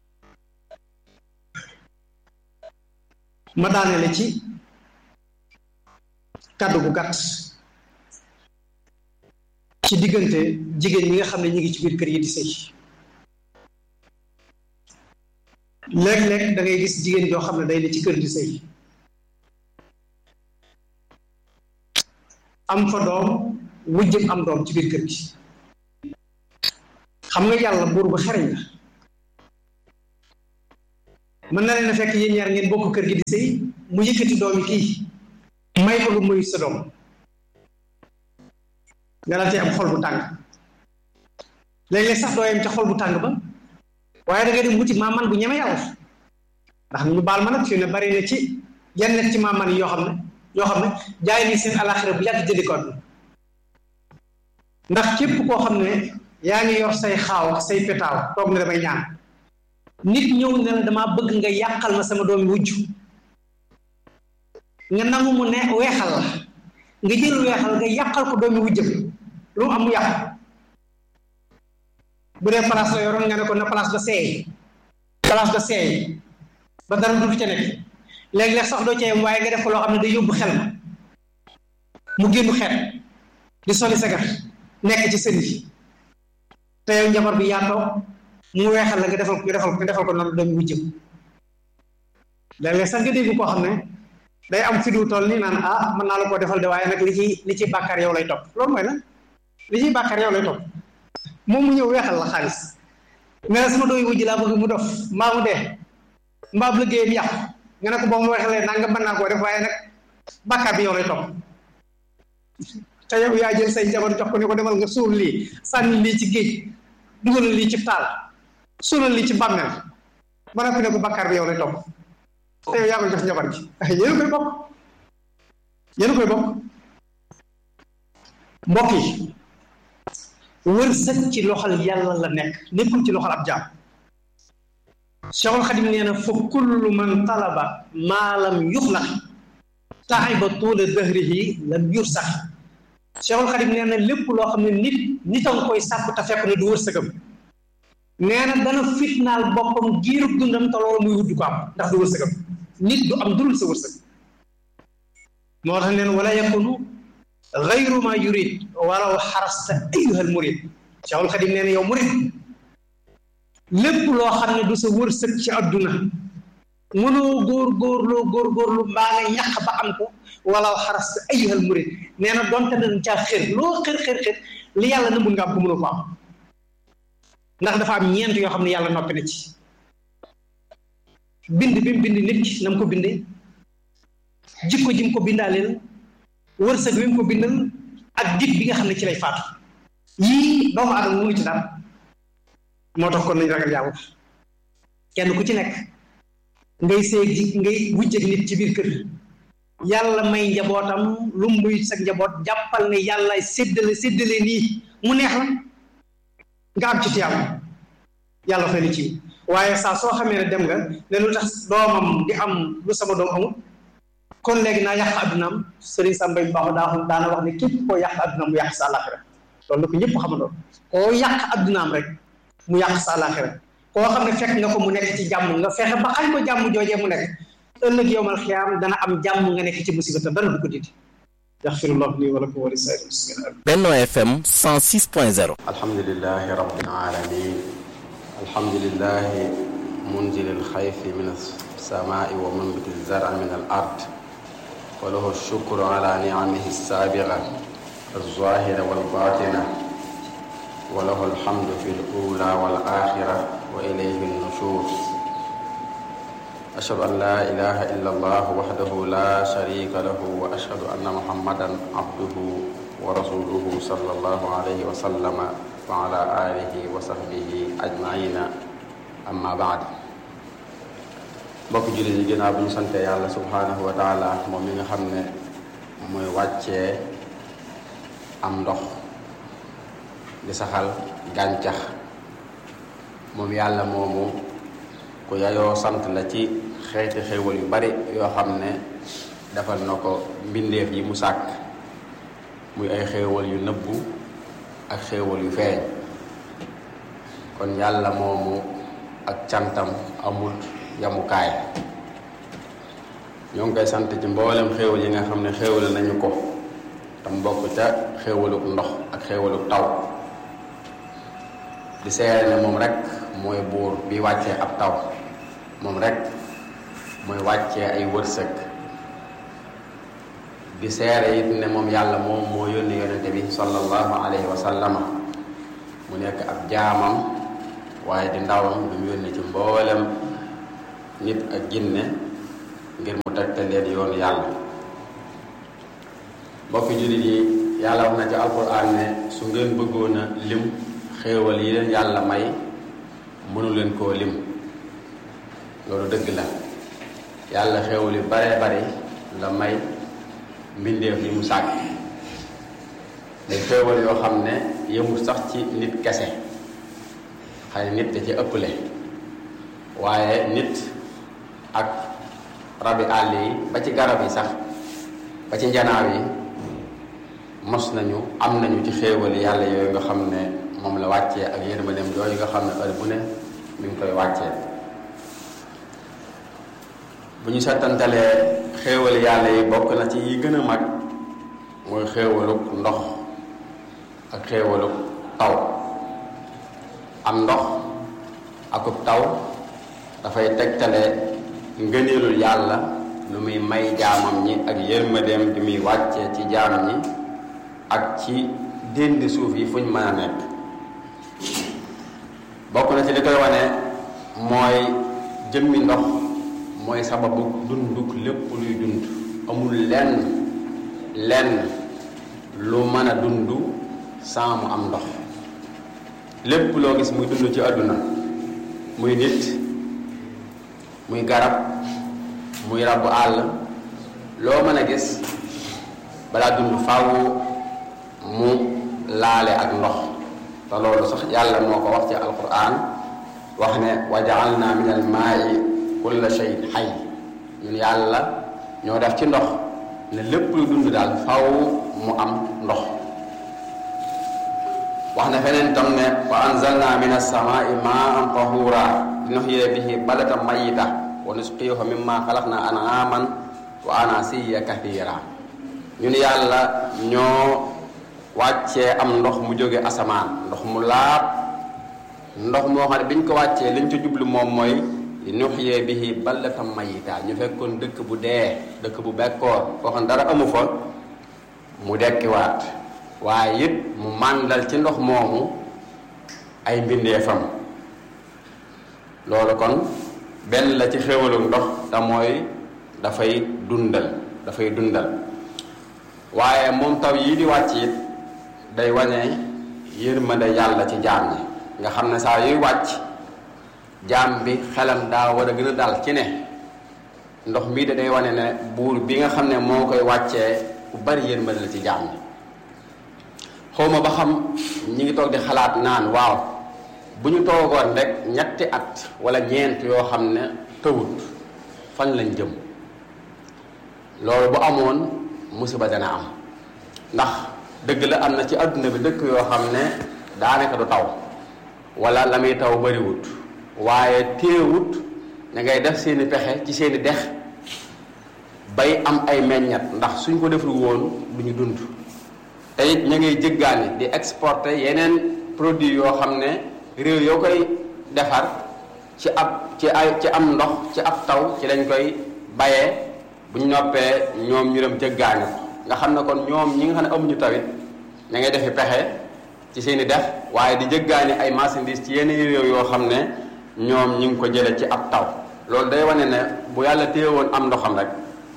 ma daanele ci kàddu gu gàtt ci diggante jigéen ñi nga xam ne ñu ngi ci biir kër yi di sëy léeg-léeg da ngay gis jigéen joo xam ne day ne ci kër di sëy am fa doom wujjëm am doom ci biir kër gi xam nga yàlla buur bu xereñ la mën na leen a fekk yéen ñaar ngeen bokk kër gi di sëy mu yëkkati doomi kii may ko lu muy sa doom nga la tey am xol bu tàng léeg-léeg sax doo yem ca xol bu tàng ba waaye da ngay dem wuti maaman bu ñeme yàlla ndax ñu baal ma nag fi ne bari na ci yenn ci maaman yi yoo xam ne yoo xam ne jaay ni seen alaxira bu yàgg jëndi ko ndax képp koo xam ne yaa ngi yor say xaaw ak say petaaw toog ne damay ñaan nit ñëw ne la damaa bëgg nga yàqal ma sama doomi wujj nga nangu mu ne weexal la nga jël weexal nga yàqal ko doomi wujjam lu mu am mu yàq bu dee place la yoroon nga ne ko na place ba seey place ba seey ba dara du ca nekk léeg-léeg sax doo ca yem waaye nga def ko loo xam ne day yóbbu xel ma mu génn xeet di soli sagar nekk ci sën yi te yow njabar bi yaa toog mu weexal la nga defal nga defal nga defal ko noonu doomi wujjam léeg-léeg sax nga dégg koo xam ne day am fi du toll nii naan ah mën naa la koo defal de waaye nag li ci li ci bàkkaar yow lay topp loolu mooy lan li ciy bàkkaar yow lay topp moom mu ñëw weexal la xaalis nga ne sama doomi wujj laa bëgg mu dof mbaa mu dee mbaa bu liggéeyam yàqu nga ne ko boo mu weexalee naa nga mën naa koo def waaye nag bàkkaar bi yow lay topp te yow yaa jël say jabar jox ko ni ko demal nga suul lii sànni lii ci géej dugal lii ci taal suulal lii ci bàmmeel ba noppi ne ko bàkkaar bi yow lay topp te yow yaa koy jox njabar gi yéen koy bokk yéen koy bokk mbokk yi wërsëg ci loxol yàlla la nekk nekkul ci loxol ab jaam Cheikhul Xadim nee na fa kullu man talaba maa lam yuxlaq taiba tuula dëhrihi lam yursax Cheikhul Xadim nee na lépp loo xam ne nit nit a nga koy sàkku te fekk ne du wërsëgam nee na dana fitnaal boppam giirub dundam te loolu muy wuddu ko am ndax du wërsëgam nit du am dul sa wërsëg moo tax neen wala yakunu gayru ma yurid walaw xarasta ayuhal murid Cheikhul Xadim nee na yow murid lépp loo xam ne du sa wërsëg ci àdduna mënoo góor góorloo góor góorlu mbaa nga ñàq ba am ko walaw xarasta ayuhal murid nee na donte dañ caa xër loo xër xër xër li yàlla na mun nga am ko mënoo ko am ndax dafa am ñeent yoo xam ne yàlla noppi na ci bind bi mu bind nit ki na mu ko bindee jikko ji mu ko bindaaleel wërsëg bi mu ko bindal ak dig bi nga xam ne ci lay faatu yii doomu aadama mënu ci dara moo tax kon nañ ragal yàlla kenn ku ci nekk ngay seeg ji ngay wujjeg nit ci biir kër yàlla may njabootam lu muy sa njaboot jàppal ne yàlla séddale séddale nii mu neex la nga am ci tiyaam yàlla fay na ci waaye saa soo xamee ne dem nga ne lu tax doomam di am lu sama doom amul kon léegi naa yàq addunaam sëriñ Samba yu baax daa daana wax ne képp koo yàq addunaam mu yàq sa àllaaxira loolu la ko ñëpp xamandoo koo yàq addunaam rek mu yàq sa àllaaxira koo xam ne fekk nga ko mu nekk ci jàmm nga fexe ba xañ ko jàmm joojee mu nekk ëllëg yowmal xiyaam dana am jàmm nga nekk ci musiba te dara du ko dindi yaxfirullahu lii wa lakum wa li saa'iril muslimiin Benno FM 106.0 alhamdulilahi rabbil alamin alhamdulilahi munzil alxayfi min alsamai wa munbit alzara min al ard wa lahu alshukru ala nicamihi alsaabiga alzahira walbatina wa lahu alhamdu fi alula walaxira wa ilayhi alnushur ashhadu an la ilaha illa allah waxdahu la sharika lahu wa ashhadu anna muhammadan abduhu wa rasuluhu sallallahu alayhi wa sallama wa ala alihi wa sahbihi ajmaina amma baad mbokk jullit yi ginnaaw bu ñu sante yàlla subhanahu wa taala moom mi nga xam ne mooy wàccee am ndox di saxal gàncax moom yàlla moomu ku yayoo sant la ci xeeti xéewal yu bari yoo xam ne defal na ko mbindeef yi mu sàkk muy ay xéewal yu nëbbu ak xéewal yu feeñ kon yàlla moomu ak cantam amul yamukaay ñoo ngi koy sant ci mboolem xéewal yi nga xam ne xéewal nañu ko tam bokk ca xéewaluk ndox ak xéewaluk taw di seere ne moom rek mooy buur bi wàccee ab taw moom rek mooy wàccee ay wërsëg di seere it ne moom yàlla moom moo yónni yonente bi sallallahu alayhi wa sallama mu nekk ab jaamam waaye di ndawam lu mu yónni ci mboolem nit ak jinne ngir mu tegtal leen yoonu yàlla mbokki jullit yi yàlla wax na ci alquran ne su ngeen bëggoon a lim xéewal yi leen yàlla may mënu leen koo lim loolu dëgg la yàlla xéewal yu bare bare la may mbindeef yi mu sàkk day xéewal yoo xam ne yëmul sax ci nit kese xëy nit da ci ëpple waaye nit ak rabi àll yi ba ci garab yi sax ba ci njanaaw yi mos nañu am nañu ci xéewali yàlla yooyu nga xam ne moom la wàccee ak yërmandeem yooyu nga xam ne heure bu ne mi ngi koy wàccee bu ñu settantalee xéewali yàlla yi bokk na ci yi gën a mag mooy xéewaluk ndox ak xéewaluk taw am ndox akub taw dafay tegtale ngëneelul yàlla lu muy may jaamam ñi ak yërmandeem di muy wàccee ci jaam ñi ak ci déndi suuf yi fuñ mën a nekk bokk na ci li koy wane mooy jëmmi ndox mooy sababu dunduk lépp luy dund amul lenn lenn lu mën a dund sans mu am ndox lépp loo gis muy dund ci àdduna muy nit muy garab muy rabu àll loo mën a gis balaa dund faaw mu laale ak ndox te loolu sax yàlla moo ko wax ci alquran wax ne wa jaalna min al maai kulla shay'in xay ñun yàlla ñoo def ci ndox ne lépp lu dund daal faw mu am ndox wax na feneen tam ne wa anzalna min as-samaai maan tahura linuxyiya bihi balatan mayita wa nusqiyahu mimma xalaqna an'aman wa anasiya kathira ñun yàlla ñoo wàccee am ndox mu jóge asamaan ndox mu laab ndox moo xam ne biñ ko wàccee liñ ci jublu moom mooy li nuxyee bihi ballatan mayita ñu fekkoon dëkk bu dee dëkk bu bekkoor foo xam ne dara amu fa mu dekkiwaat waaye it mu màndal ci ndox moomu ay mbindeefam loolu kon benn la ci xéwalu ndox te mooy dafay dundal dafay dundal waaye moom taw yii di wàcc it day wane yërmande yàlla ci jaam ñi nga xam ne saa yuy wàcc jaam bi xelam daa war a gën a dal ci ne ndox mii da day wane ne buur bi nga xam ne moo koy wàccee ku bari yërmande la ci jaam ñi xawma ba xam ñi ngi toog di xalaat naan waaw bu ñu toogoon rek ñetti at wala ñeent yoo xam ne tëwut fan lañ jëm loolu bu amoon musiba dana am ndax dëgg la am na ci adduna bi dëkk yoo xam ne daanaka du taw wala la muy taw bariwut waaye téewut da ngay def seeni pexe ci seeni dex bay am ay meññat ndax suñ ko deful woon du ñu dund te it ña ngay jëggaani di exporter yeneen produit yoo xam ne réew yoo koy defar ci ab ci ay ci am ndox ci ab taw ci lañ koy bayee bu ñu noppee ñoom ñu dem jëggaani ko nga xam ne kon ñoom ñi nga xam ne amuñu tawit ña ngay defi pexe ci seeni def waaye di jëggaani ay marchandises ci yenn réew yoo xam ne ñoom ñi ngi ko jële ci ab taw loolu day wane ne bu yàlla téyewoon am ndoxam rek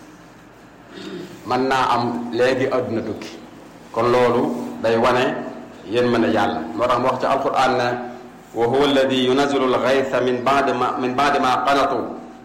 mën naa am léegi àdduna tukki kon loolu day wane yéen mën a yàlla moo tax mu wax ci alquran ne wa huwa alladi yunazilu algaytha min ba'di ma min ba'di ma qanatu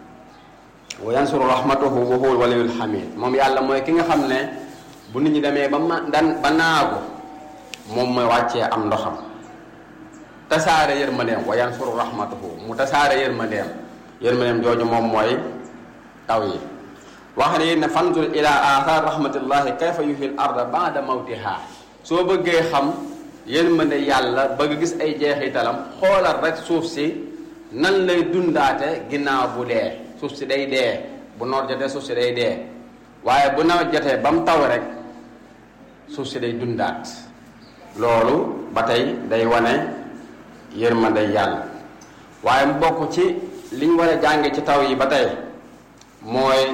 wa yansuru rahmatahu wa huwa alwaliyul hamid moom yàlla mooy ki nga xam ne bu nit ñi demee ba ma dan ba naagu moom mooy wàccee am ndoxam tasaare yërmandeem wa yansuru rahmatahu mu tasaare yërmandeem yërmandeem jooju moom mooy taw yi wax ne ne fanzur ila athar rahmatillahi kayfa yuhil arda ba'da mawtiha soo bëggee xam yërmande yàlla bëgg gis ay jeexitalam xoolal rek suuf si nan lay dundaate ginnaaw bu dee suuf si day dee bu noor jotee suuf si day dee waaye bu nawet jotee ba mu taw rek suuf si day dundaat loolu ba tey day wane yërmande yàlla waaye mu bokk ci liñ war a jànge ci taw yi ba tey mooy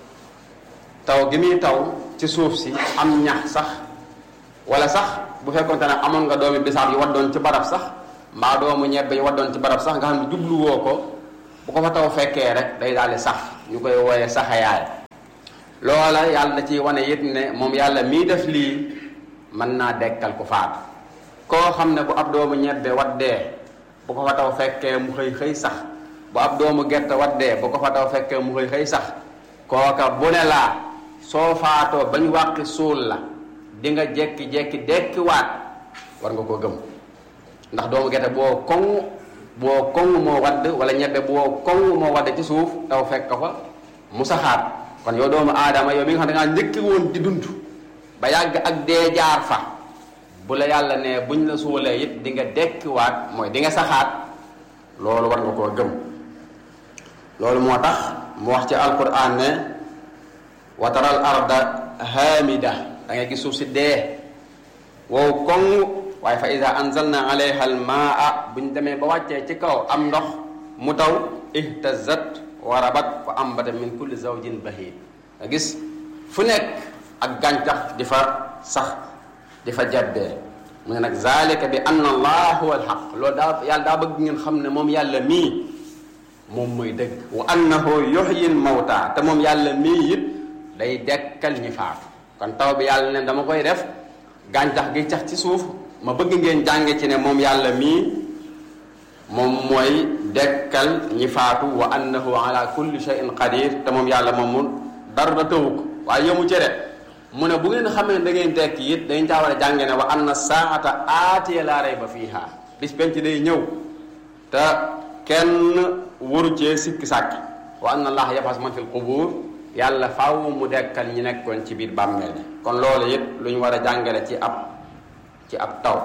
taw gi muy taw ci suuf si am ñax sax wala sax bu fekkonte ne amoon nga doomi bisaab yi waddoon ci barab sax mbaa doomu ñebbe yi waddoon ci barab sax nga xam ne jubluwoo ko bu ko fa taw fekkee rek day daal di sax ñu koy wooyee saxayaay loola yàlla da ciy wane it ne moom yàlla mii def lii mën naa dekkal ku faatu koo xam ne bu ab doomu ñebbe waddee bu ko fa taw fekkee mu xëy xëy sax bu ab doomu gerte waddee bu ko fa taw fekkee mu xëy xëy sax kooka bu ne laa soo faatoo bañ wàqi suul la di nga jekki-jekki dekkiwaat war nga koo gëm ndax doomu gerte boo koŋ boo koŋ moo wadd wala ñebbe boo koŋ moo wadd ci suuf taw fekk fa mu saxaat kon yow doomu aadama yow mi nga xam ne da ngaa njëkki woon di dund ba yàgg ak dee jaar fa bu la yàlla ne buñ la suulee it di nga dekkiwaat mooy di nga saxaat loolu war nga koo gëm loolu moo tax mu wax ci alquran ne wa taral arda hamida da ngay gis suuf si dee wow koŋ waaye fa ida anzalna alayha al maa buñ demee ba wàccee ci kaw am ndox mu taw ihtazat wa rabat fa ambata min kulli zawjin bahid nga gis fu nekk ak gàncax di fa sax di fa jaddee mu ne nag zalika bi anna allah huwa alxaq loolu daa yàlla daa bëgg ngeen xam ne moom yàlla mii moom mooy dëgg wa annahu yuhyi al mawta te moom yàlla mii it day dekkal ñi faatu kon taw bi yàlla ne dama koy def gàncax gi cax ci suuf ma bëgg ngeen jànge ci ne moom yàlla mii moom mooy dekkal ñi faatu wa annahu ala kulli shay'in qadir te moom yàlla moom mu dara tëwu ko waaye yëmu ci de mu ne bu ngeen xamee da ngeen tekki it dañ caa war a jànge ne wa anna saata aatiya laa rayba fiiha bis penc day ñëw te kenn waru cee sikki sàkk wa anna allaha yab'as man fil qubur yàlla faaw mu dekkal ñi nekkoon ci biir bàmmeel kon loolu it lu ñu war a jàngale ci ab ci ab taw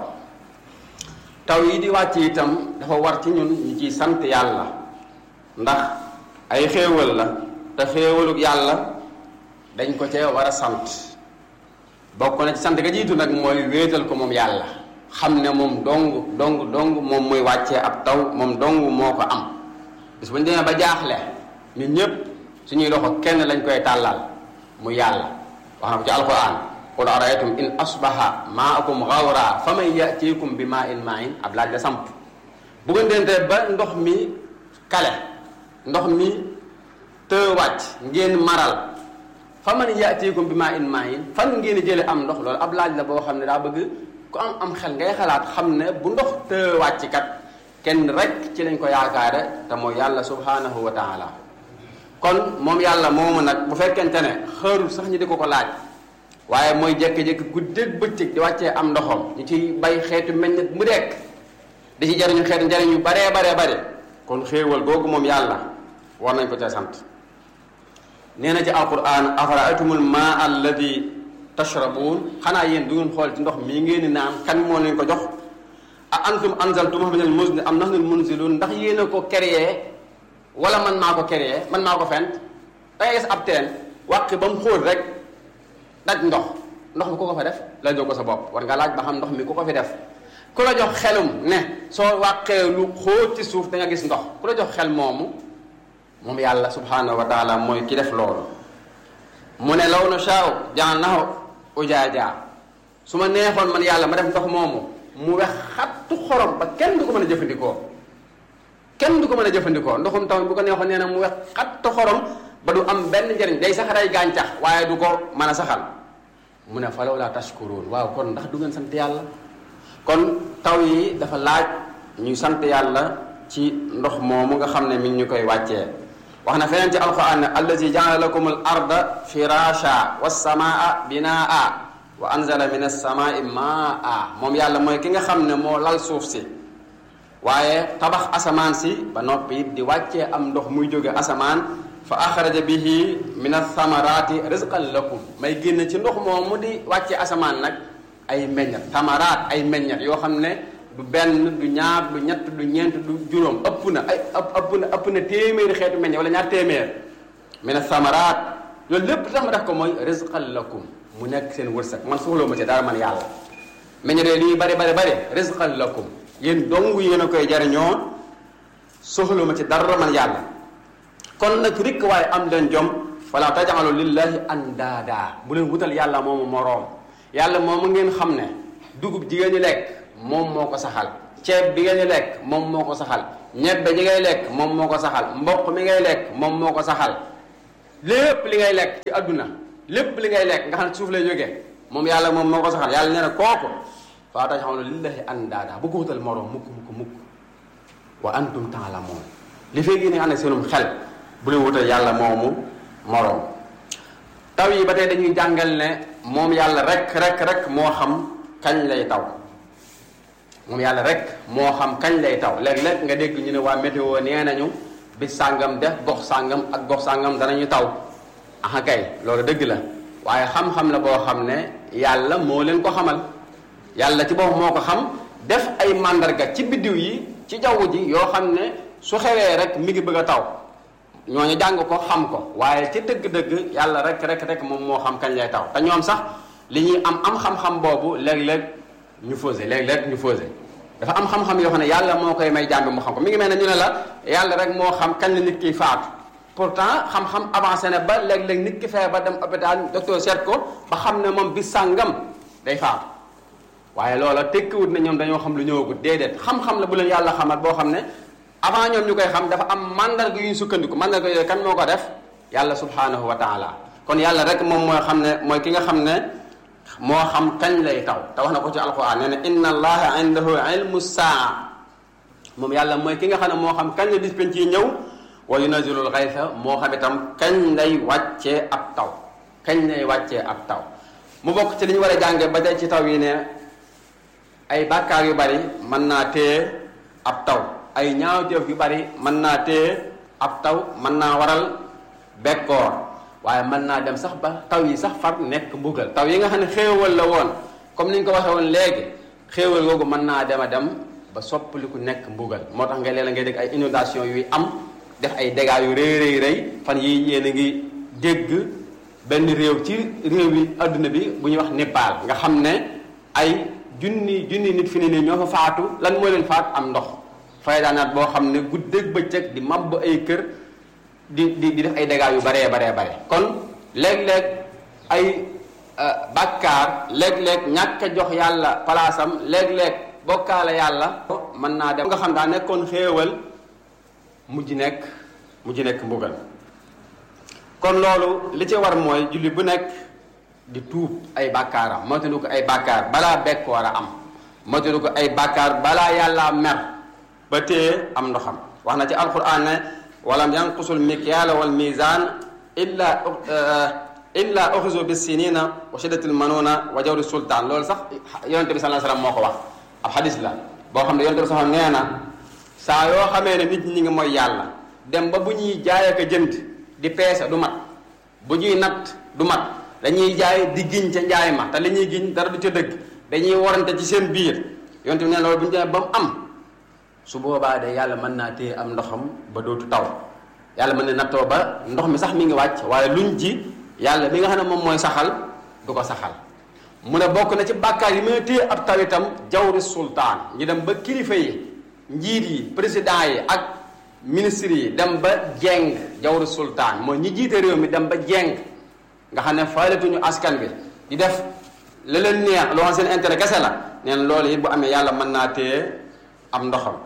taw yi di wàcc itam dafa war ci ñun ñu ciy sant yàlla ndax ay xéewal la te xéewaluk yàlla dañ ko cee war a sant bokk na ci sant ga jiitu nag mooy wéetal ko moom yàlla xam ne moom dong dong dong moom muy wàccee ab taw moom dong moo ko am bis bu ñu demee ba jaaxle ñun ñëpp suñuy loxo kenn lañ koy tàllal mu yàlla wax na ko ci alquran qul araytum in asbaha maakum gawra fa man yatikum bi maa in maain ab laaj la samp bu ngeen dente ba ndox mi kale ndox mi të wàcc ngeen maral fa man yatikum bi maa in maain fan ngeen jële am ndox loolu ab laaj la boo xam ne daa bëgg ku am am xel ngay xalaat xam ne bu ndox të wàcc kat kenn rek ci lañ ko yaakaare te mooy yàlla subhanahu wa taala kon moom yàlla moomu nag bu fekkente ne xërul sax ñi di ko ko laaj waaye mooy jékki-jékki guddeeg bëccëg di wàccee am ndoxam ñu ci bay xeetu meññet mu dekk di ci jariñu xeetu njariñ yu baree baree bare kon xéewal googu moom yàlla war nañ ko ca sant nee na ci alquran afara'aytumul maa alladi tashrabuun xanaa yéen du ngeen xool ci ndox mii ngeen di naan kan moo leen ko jox a antum anzaltumuhu minal muzni am nahnul munzilun ndax yéen a ko créé wala man maa ko créé man maa ko fent da ngay gis ab teen wàqi ba mu xóot rek daj ndox ndox mi ku ko fa def laajoo ko sa bopp war nga laaj ba xam ndox mi ku ko fi def ku la jox xelum ne soo wàqee lu xóot ci suuf da nga gis ndox ku la jox xel moomu moom yàlla subhanahu wa taala mooy ki def loolu mu ne law na shaaw ja'alnahu ujaaja su ma neexoon man yàlla ma def ndox moomu mu wex xattu xorom ba kenn du ko mën a jëfandikoo kenn du ko mën a jëfandikoo ndoxum taw bu ko neexoon nee na mu wex xattu xorom ba du am benn njëriñ day sax rey gàncax waaye du ko mën a saxal mu ne falaw laa tashkuruun waaw kon ndax du ngeen sant yàlla kon taw yi dafa laaj ñuy sant yàlla ci ndox moomu nga xam ne mi ngi ñu koy wàccee wax na feneen ci alquran ne allazi jaala lakum al arda firasha wassamaa binaa wa anzala min alsamaai maa moom yàlla mooy ki nga xam ne moo lal suuf si waaye tabax asamaan si ba noppi it di wàccee am ndox muy jóge asamaan fa axraja bihi min athamarati rizqan lakum may génn ci ndox moomu di wàccee asamaan nag ay meññat tamaraat ay meññat yoo xam ne du benn du ñaar du ñett du ñeent du juróom ëpp na ay ëpp na ëpp na téeméeri xeetu meññat wala ñaar téeméer min athamaraat loolu lépp tax ma def ko mooy rizqan lakum mu nekk seen wërsëg man soxloo ma ci dara man yàlla meññat yooyu li bari bari bari rizqan lakum yéen dong yéen a koy jariñoo soxloo ma ci dara man yàlla kon nag rikk waaye am leen jom wala taj'alu lillahi andaada bu leen wutal yàlla moomu moroom yàlla moomu ngeen xam ne dugub jigéen ñi lekk moom moo ko saxal ceeb bi ngeen di lekk moom moo ko saxal ñebbe ji ngay lekk moom moo ko saxal mboq mi ngay lekk moom moo ko saxal lépp li ngay lekk ci àdduna lépp li ngay lekk nga xam ne suuf lay jógee moom yàlla moom moo ko saxal yàlla nee na kooku faa tax xam ne lillahi andaada bu ko wutal moroom mukk mukk mukk wa antum taalamoon li fee gi ne ànd seenum xel bu leen wutal yàlla moomu moroom taw yi ba tey dañuy jàngal ne moom yàlla rek rek rek moo xam kañ lay taw moom yàlla rek moo xam kañ lay taw léeg-léeg nga dégg ñu ne waa météo nee nañu bis sàngam def gox sàngam ak gox sàngam danañu taw aha kay loolu dëgg la waaye xam-xam la boo xam ne yàlla moo leen ko xamal yàlla ci boppam moo ko xam def ay màndarga ci biddiw yi ci jaww ji yoo xam ne su xewee rek mi ngi bëgg a taw ñooñu jàng ko xam ko waaye ci dëgg-dëgg yàlla rek rek rek moom moo xam kañ lay taw te ñoom sax li ñuy am am xam-xam boobu léeg-léeg ñu fausé léeg-léeg ñu fausé dafa am xam-xam yoo xam ne yàlla moo koy may jàmbi mu xam ko mi ngi mel ne ñu ne la yàlla rek moo xam kañ la nit kiy faatu pourtant xam-xam avancé na ba léeg-léeg nit ki feebar ba dem hôpital docteur seet ko ba xam ne moom bis sàngam day faatu waaye loola tekkiwut ne ñoom dañoo xam lu ñëwagut déedéet xam-xam la bu leen yàlla xamal boo xam ne avant ñoom ñu koy xam dafa am mandarga yu ñu sukkandiku mandarga yooyu kan moo ko def yàlla subhanahu wa taala kon yàlla rek moom mooy xam ne mooy ki nga xam ne moo xam kañ lay taw te wax na ko ci alquran nee na inna allaha indahu ilmu saa moom yàlla mooy ki nga xam ne moo xam kañ la bis penc yi ñëw wa yunazilul xaysa moo xam itam kañ lay wàccee ab taw kañ lay wàccee ab taw mu bokk ci li ñu war a jànge ba tey ci taw yi ne ay bàkkaar yu bari mën naa téye ab taw ay ñaawteef yu bari mën naa téye ab taw mën naa waral bekkoor waaye mën naa dem sax ba taw yi sax far nekk mbugal taw yi nga xam ne xéewal la woon comme ni ñu ko waxee woon léegi xéewal googu mën naa dem a dem ba soppaliku nekk mbugal moo tax nga léeg-léeg ngay dégg ay inondation yuy am def ay dégâts yu rëy rëy rëy fan yi yéen a ngi dégg benn réew ci réew yi adduna bi bu ñuy wax Népal nga xam ne ay junni junni nit fi ne nii ñoo fa faatu lan moo leen faat am ndox fay daanaat boo xam ne guddeeg bëccëg di màbb ay kër di di di def ay dégâts yu baree baree bare kon léeg-léeg ay bàkkaar léeg-léeg ñàkk a jox yàlla palaasam léeg-léeg bokkaale yàlla mën naa dem nga xam daa nekkoon xéewal mujj nekk mujj nekk mbugal kon loolu li ci war mooy julli bu nekk di tuub ay bàkkaaram moytandu ko ay bàkkaar balaa bekkoor a am moytandu ko ay bàkkaar balaa yàlla mer ba téye am ndoxam wax na ci alquran ne walam yanqusul mikyaala wal mizan illa illa uxisu bis sinina wa shiddatil manuna wa jawri sultaan loolu sax yonente bi sallallahu alayhi wasallam moo ko wax ab xadis la boo xam ne yonente bi sax nee na saa yoo xamee ne nit ñi ngi mooy yàlla dem ba bu ñuy jaay ak a jënd di peese du mat bu ñuy natt du mat dañuy jaay di giñ ca njaay ma te li ñuy giñ dara du ca dëgg dañuy warante ci seen biir yonente bi nee loolu bu ñu demee ba mu am su boobaa de yàlla mën naa téye am ndoxam ba dootu taw yàlla mën na nattoo ba ndox mi sax mi ngi wàcc waaye luñ ji yàlla mi nga xam ne moom mooy saxal du ko saxal mu ne bokk na ci bàkkaar yi mën a téye ab taw itam jawri sultaan ñu dem ba kilifa yi njiit yi président yi ak ministre yi dem ba jeng jawri sultaan mooy ñi jiite réew mi dem ba jeng nga xam ne faaletuñu askan bi di def la leen neex loo xam seen intérêt kese la neen loolu it bu amee yàlla mën naa téye am ndoxam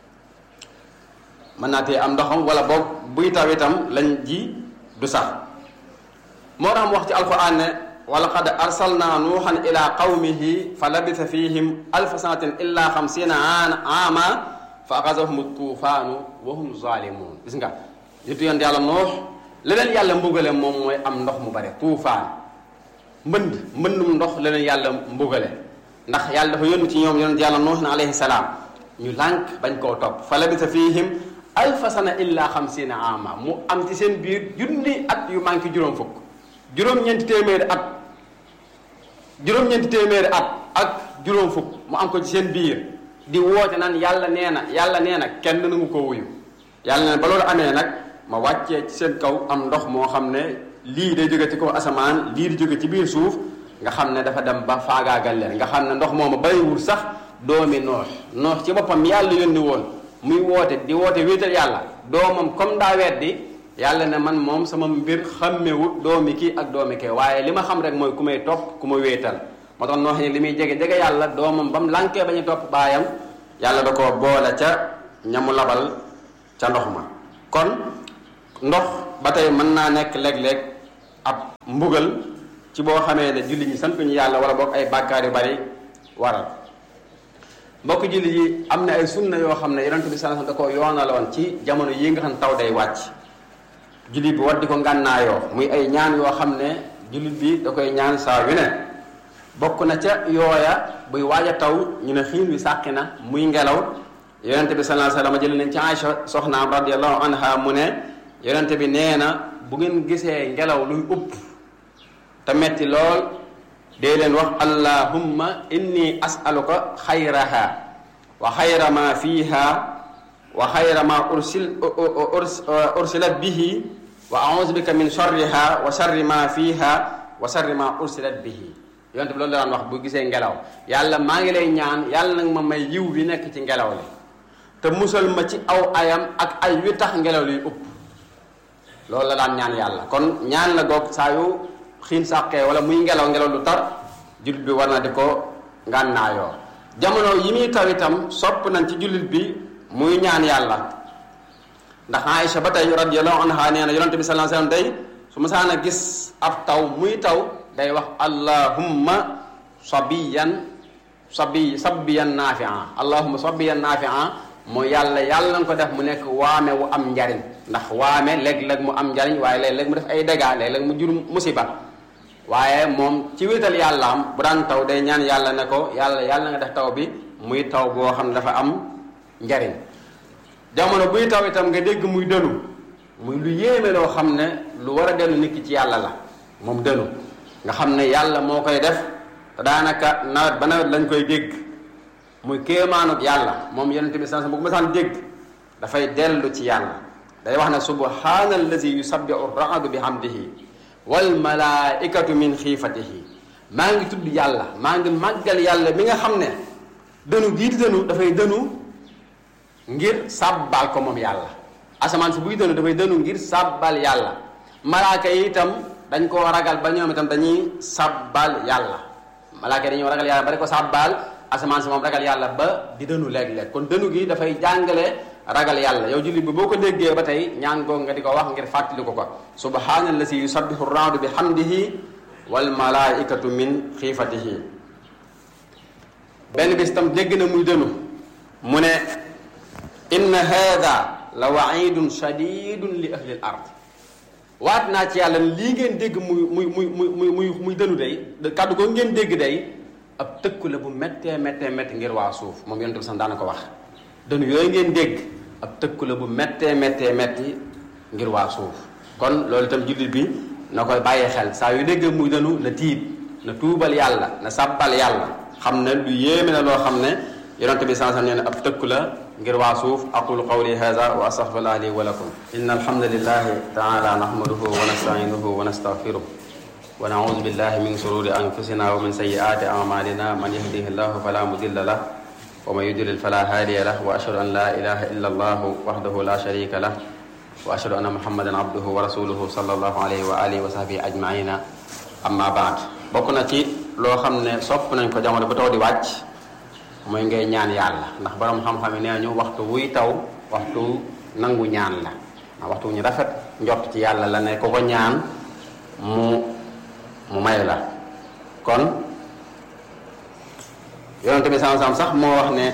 mën naa téye am ndoxam wala boog buy taw itam lañ ji du sax moo tax mu wax ci alquran ne wa laqad arsalna nuuxan ila qawmihi fa labisa fihim alfa sanatin illa xamsina aama fa axasahum tuufaanu wa hum zalimun gis nga nitu yoon yàlla nuux leneen yàlla mbugale moom mooy am ndox mu bare tuufaan mbënd mbëndum ndox leneen yàlla mbugale ndax yàlla dafa yónni ci ñoom yonent yàlla nuux na alayhi salaam ñu lànk bañ koo topp fa labisa fihim alfa sana illa xamsina ama mu am ci seen biir junni at yu manqué juróom fukk juróom-ñeenti téeméeri at juróom-ñeenti téeméeri at ak juróom fukk mu am ko ci seen biir di woote naan yàlla nee na yàlla nee na kenn nangu ko wuyu yàlla nee na ba loolu amee nag ma wàccee ci seen kaw am ndox moo xam ne lii day jóge ci kaw asamaan lii di jóge ci biir suuf nga xam ne dafa dem ba faagaagal leen nga xam ne ndox moomu bàyyiwul sax doomi noox noox ci boppam yàlla yónni woon muy woote di woote wéetal yàlla doomam comme daa weddi yàlla ne man moom sama mbir xàmmewut doomi kii ak doomi kee waaye li ma xam rek mooy ku may topp ku ma wéetal moo tax noox ni li muy jege jege yàlla doomam ba mu lànkee ba ñu topp baayam yàlla da ko boole ca ñamu labal ca ndox ma kon ndox ba tey mën naa nekk léeg-léeg ab mbugal ci boo xamee ne julli ñi santuñu yàlla wala boog ay bàkkaar yu bari waral mbokk julli yi am na ay sunna yoo xam ne yonent bi sallallahu alayhi wasallam da ko yoonaloon ci jamono yi nga xam taw day wàcc jullit bi war di ko ngànnaayoo muy ay ñaan yoo xam ne jullit bi da koy ñaan saa yu ne bokk na ca yooya buy waaj a taw ñu ne xiin wi sàqi na muy ngelaw yonente bi sallallahu alayhi wasallam jël nañ ci Aïcha soxnaam radiallahu anha mu ne yonente bi nee na bu ngeen gisee ngelaw luy upp te metti lool dee leen wax allahumma inni as'aluka xayraha wa xayra ma fiha wa xayra ma ursil ursilat bihi wa a'udhu bika min sharriha wa sharri ma fiha wa sharri ma ursilat bihi yonte bi loolu la daan wax bu gisee ngelaw yàlla maa ngi lay ñaan yàlla nag ma may yiw bi nekk ci ngelaw li te musal ma ci aw ayam ak ay wi tax ngelaw liy upp loolu la daan ñaan yàlla kon ñaan la goog saa yu xiin sàqee wala muy ngelaw ngelaw lu tar jullit bi war na di ko ngànnaayoo jamono yi muy taw itam sopp nañ ci jullit bi muy ñaan yàlla ndax Aïcha ba tey radiyallahu anha nee na yonente bi sallallahu alayhi wasallam day su ma saan a gis ab taw muy taw day wax allahumma sabiyan sabi sabiyan nafia allahumma sabiyan nafia mooy yàlla yàlla nga ko def mu nekk waame wu am njariñ ndax waame léeg-léeg mu am njariñ waaye léeg-léeg mu def ay dégâts léeg-léeg mu jur musiba waaye moom ci wéetal yàlla am bu daan taw day ñaan yàlla ne ko yàlla yàlla nga def taw bi muy taw boo xam ne dafa am njariñ jamono buy taw itam nga dégg muy dënu muy lu yéeme loo xam ne lu war a dellu nit ki ci yàlla la moom dënu nga xam ne yàlla moo koy def te daanaka nawet ba nawet lañ koy dégg muy kéemaanug yàlla moom yonent bi sans bu ko masaan dégg dafay dellu ci yàlla day wax ne subhaana allazi yusabbihu raadu bi hamdihi wal malaikatu min xiifatihi maa ngi tudd yàlla maa ngi màggal yàlla mi nga xam ne dënu gii di dënu dafay dënu ngir sàbbaal ko moom yàlla asamaan si buy dënu dafay dënu ngir sàbbaal yàlla malaaka yi itam dañ koo ragal ba ñoom itam dañuy sàbbaal yàlla malaaka yi dañoo ragal yàlla ba di ko sàbbaal asamaan si moom ragal yàlla ba di dënu léeg-léeg kon dënu gi dafay jàngale ragal yàlla yow jullit bi boo ko déggee ba tey ñaan googu nga di ko wax ngir fàttali ko ko subhaanallazi yusabbihu raadu bi hamdihi wal malaikatu min xiifatihi benn bis tam dégg na muy dënu mu ne inna hada la waidun shadidun li ahli l ard waat naa ci yàlla lii ngeen dégg muy muy muy muy muy muy dënu day kàddu ko ngeen dégg day ab tëkku la bu méttee méttee métti ngir waa suuf moom yonent bi sax daana ko wax dënu yooyu ngeen dégg ab tëkku la bu méttee méttee métti ngir waa suuf kon loolu itam jullit bi na koy bàyyi xel saa yu dégg muy dënu na tiit na tuubal yàlla na sàbbal yàlla xam ne lu yéeme na loo xam ne yonent bi sax nee na ab tëkku la ngir waa suuf aqulu qawli hada wa astaghfirullah li wa lakum inna alhamdulillahi taala nahmaduhu wa nasta'inuhu wa nastaghfiruh wa na'udhu billahi min shururi anfusina wa min sayyiati a'malina man yahdihillahu fala mudilla lahu wa man yudlil fala hadiya lahu wa ashhadu an la ilaha illa allah wahdahu la sharika lahu wa ashhadu anna muhammadan abduhu wa rasuluhu sallallahu alayhi wa alihi wa sahbihi ajma'ina amma ba'd bokk na ci loo xam ne sopp nañ ko jamono bu taw di wàcc mooy ngay ñaan yàlla ndax borom xam-xam yi nee ñu waxtu wuy taw waxtu nangu ñaan la ndax waxtu ñu rafet njort ci yàlla la ne ko ko ñaan mu mu may la kon yonente bi sam-sam sax moo wax ne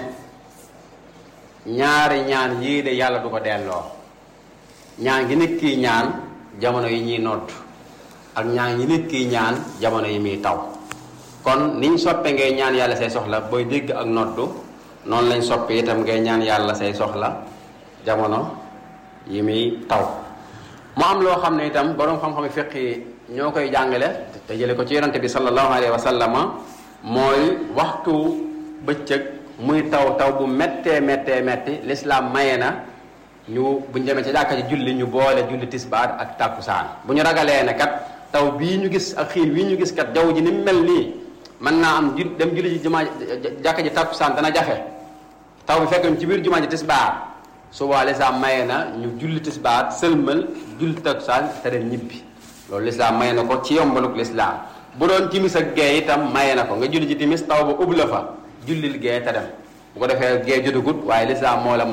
ñaari ñaan yii de yàlla du ko delloo ñaan gi nit kiy ñaan jamono yi ñuy nodd ak ñaan yi nit kiy ñaan jamono yi muy taw kon niñ soppe ngay ñaan yàlla say soxla booy dégg ak noddu noonu lañ soppe itam ngay ñaan yàlla say soxla jamono yi muy taw mu am loo xam ne itam boroom xam-xam fiq yi ñoo koy jàngale te jële ko ci yonante bi sallallahu alayhi wa sallama mooy waxtu bëccëg muy taw taw bu méttee méttee métti lislaam maye na ñu bu ñu demee ci jàkka ji julli ñu boole julli tisbaar ak tàkkusaan bu ñu ragalee ne kat taw bii ñu gis ak xiin wii ñu gis kat jaww ji ni mu mel nii mën naa am ju dem julli ji jumaa jàkka ji tàkkusaan dana jafe taw bi fekk ci biir jumaa ji tisbaar suba lislaam maye na ñu julli tisbaar sëlmal julli tàkkusaan te dem ñibbi loolu lislaam maye na ko ci yombaluk lislaam bu doon timis ak gee itam maye na ko nga julli ji timis taw ba ub la fa jullil gee te dem bu ko defee gee jotagut waaye lislaam moo la may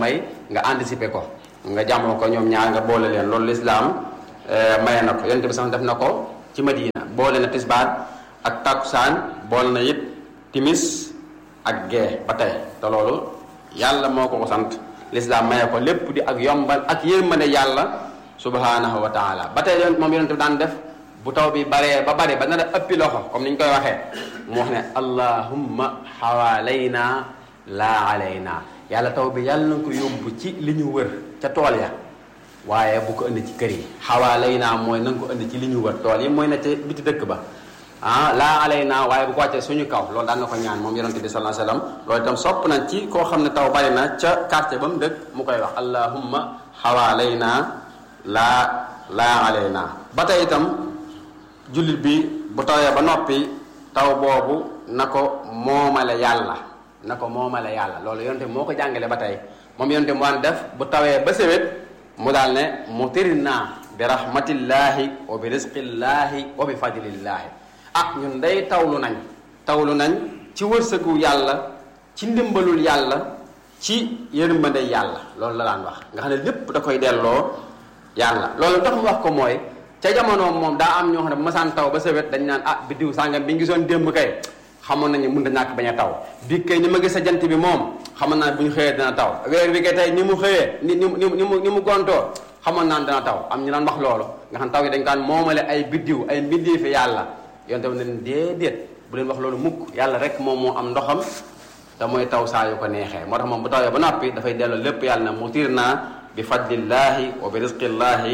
nga anticiper ko nga jàmmoo ko ñoom ñaar nga boole leen loolu lislaam maye na ko yonent bi sax def na ko ci Madina boole na tisbaar ak takkusaan boole na it timis ak gee ba tey te loolu yàlla moo ko ko sant lislaam maye ko lépp di ak yombal ak yërmande yàlla subhanahu wa taala ba tey moom yonent bi daan def bu taw bi baree ba bare ba nar a ëppi loxo comme ni ñu koy waxee mu wax ne allahumma xawaalayna laa alayna yàlla taw bi yàlla na ko yóbbu ci li ñu wër ca tool ya waaye bu ko indi ci kër yi xawaalayna mooy na nga ko indi ci li ñu wër tool yi mooy na ca biti dëkk ba ah laa alayna waaye bu ko wàccee suñu kaw loolu daan na ko ñaan moom yonente bi sallallahu alayhi wasallam loolu itam sopp nañ ci koo xam ne taw bari na ca quartier ba mu dëkk mu koy wax allahumma xawaalayna laa laa alayna ba tey itam jullit bi bu tawee ba noppi taw boobu na ko moomale yàlla na ko moomale yàlla loolu yonte moo ko jàngale ba tey moom yonte mu daan def bu tawee ba sewet mu daal ne mutirna bi rahmatillahi wa bi rizqillahi wa bi fadlillahi ah ñun day tawlu nañ tawlu nañ ci wërsëgu yàlla ci ndimbalul yàlla ci yërmande yàlla loolu la daan wax nga xam ne lépp da koy delloo yàlla loolu tax mu wax ko mooy ca jamono moom daa am ñoo xam ne bu masaan taw ba sawet dañ naan ah biddiw sàngam bi ngi gisoon démb kay xamoon nañu mun da ñàkk bañ a taw bi kay ni ma gis sa jant bi moom xamoon naa bu ñu xëyee dina taw weer wi kay tey ni mu xëyee ni ni ni ni mu ni mu gontoo xamoon naan dina taw am ñu daan wax loolu nga xam taw yi dañ kaan moomale ay biddiw ay mbindii fi yàlla yoon tamit ne leen déedéet bu leen wax loolu mukk yàlla rek moom moo am ndoxam te mooy taw saa yu ko neexee moo tax moom bu tawee ba noppi dafay delloo lépp yàlla na mutir naa bi fadlillahi wa bi rizqillahi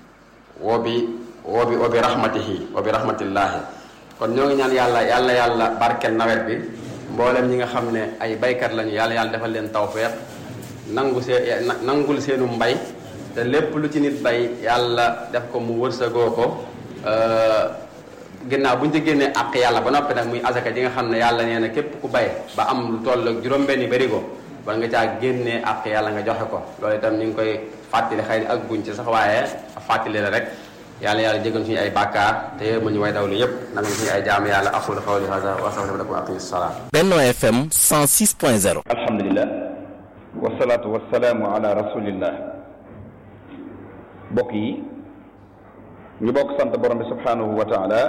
wa bi wa bi wa bi rahmatihi wa bi rahmatillahi kon ñoo ngi ñaan yàlla yàlla yàlla barkel nawet bi mboolem ñi nga xam ne ay baykat lañu yàlla yàlla defal leen tawfeex nangu see nangul seenu mbay te lépp lu ci nit bay yàlla def ko mu wërsëgoo ko ginnaaw bu ñu ci génnee àq yàlla ba noppi nag muy asaka ji nga xam ne yàlla nee na képp ku bay ba am lu toll ak juróom-benni barigo war nga caa génnee àq yàlla nga joxe ko loolu itam ñu ngi koy fàttali xëy na ak guñ ci sax waaye fàttali la rek yàlla yàlla jégal suñu ay bàkkaar te yéen ma ñu way dawlu yépp nanga suñu ay jaamu yàlla aqulu qawli hada wa astaghfiru lakum wa aqimis salaam Benno FM 106.0 alhamdulilah wasalaatu wasalaamu ala rasulillah mbokk yi ñu bokk sant borom bi subhanahu wa taala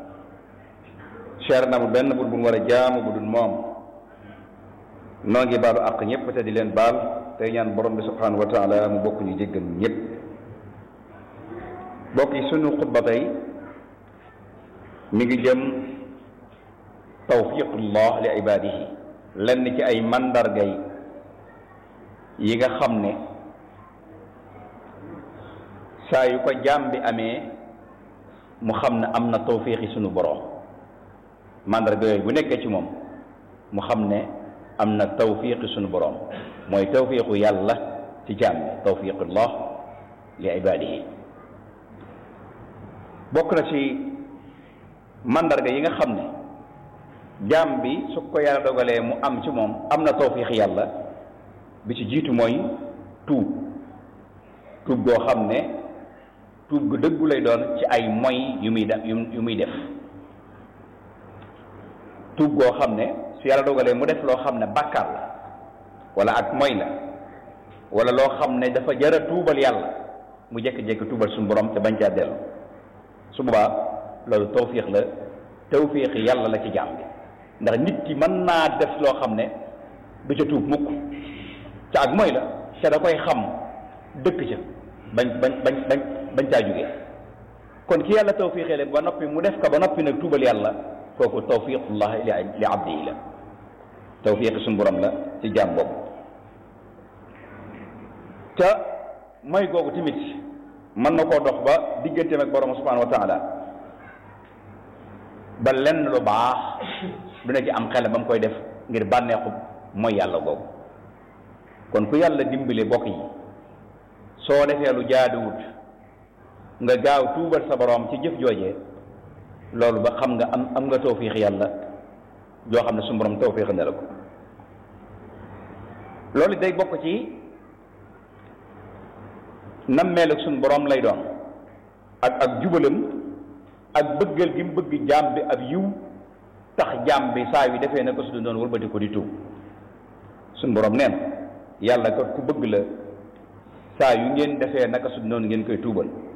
cher na mu benn bur bu mu war a jaamu bu dul moom noo ngi baalu àq ñëpp te di leen baal tey ñaan borom bi subhanahu wa taala mu bokk ñu jéggal ñëpp mbokk yi sunu xutba tey mi ngi jëm tawfiqullah li ibadihi lenn ci ay mandargay yi nga xam ne saa yu ko jaam bi amee mu xam ne am na tawfiqi sunu borom mandarga yooyu bu nekkee ci moom mu xam ne am na tawfiqi sunu borom mooy tawfiqu yàlla ci jaam bi tawfiqullah li ibadihi bokk na ci mandarga yi nga xam ne jaam bi su ko yàlla dogalee mu am ci moom am na tawfiq yàlla bi ci jiitu mooy tuub tuub goo xam ne tuub gu dëggu lay doon ci ay moy yu muy def yu muy def tuub goo xam ne su yàlla dogalee mu def loo xam ne bàkkaar la wala ak moy la wala loo xam ne dafa jara tuubal yàlla mu jékki-jékki tuubal suñu borom te bañ caa dellu su boobaa loolu tawfiq la tawfiq yàlla la ci jaam bi ndax nit ki mën naa def loo xam ne du ca tuub mukk ca ak mooy la ca da koy xam dëkk ca bañ bañ bañ bañ bañ caa jógee kon ki yàlla tawfiqee leen ba noppi mu def ko ba noppi nag tuubal yàlla kooku tawfiqullah li li abdihi la tawfiq suñu borom la ci jaam boobu te mooy googu tamit mën na koo dox ba digganteem ak borom subhanahu wa taala ba lenn lu baax du ne ci am xel ba mu koy def ngir bànneexu mooy yàlla googu kon ku yàlla dimbale bokk yi soo defee lu jaaduwut nga gaaw tuubal sa borom ci jëf joojee loolu ba xam nga am am nga tawfiix yàlla joo xam ne su borom tawfiix ne la ko loolu day bokk ci nammeel ak suñu borom lay doon ak ak jubalam ak bëggal gi mu bëgg jaam bi ab yiw tax jaam bi saa yu defee na ko su doon wëlbati ko di tuub suñu borom nee na yàlla kat ku bëgg la saa yu ngeen defee naka su noonu ngeen koy tuubal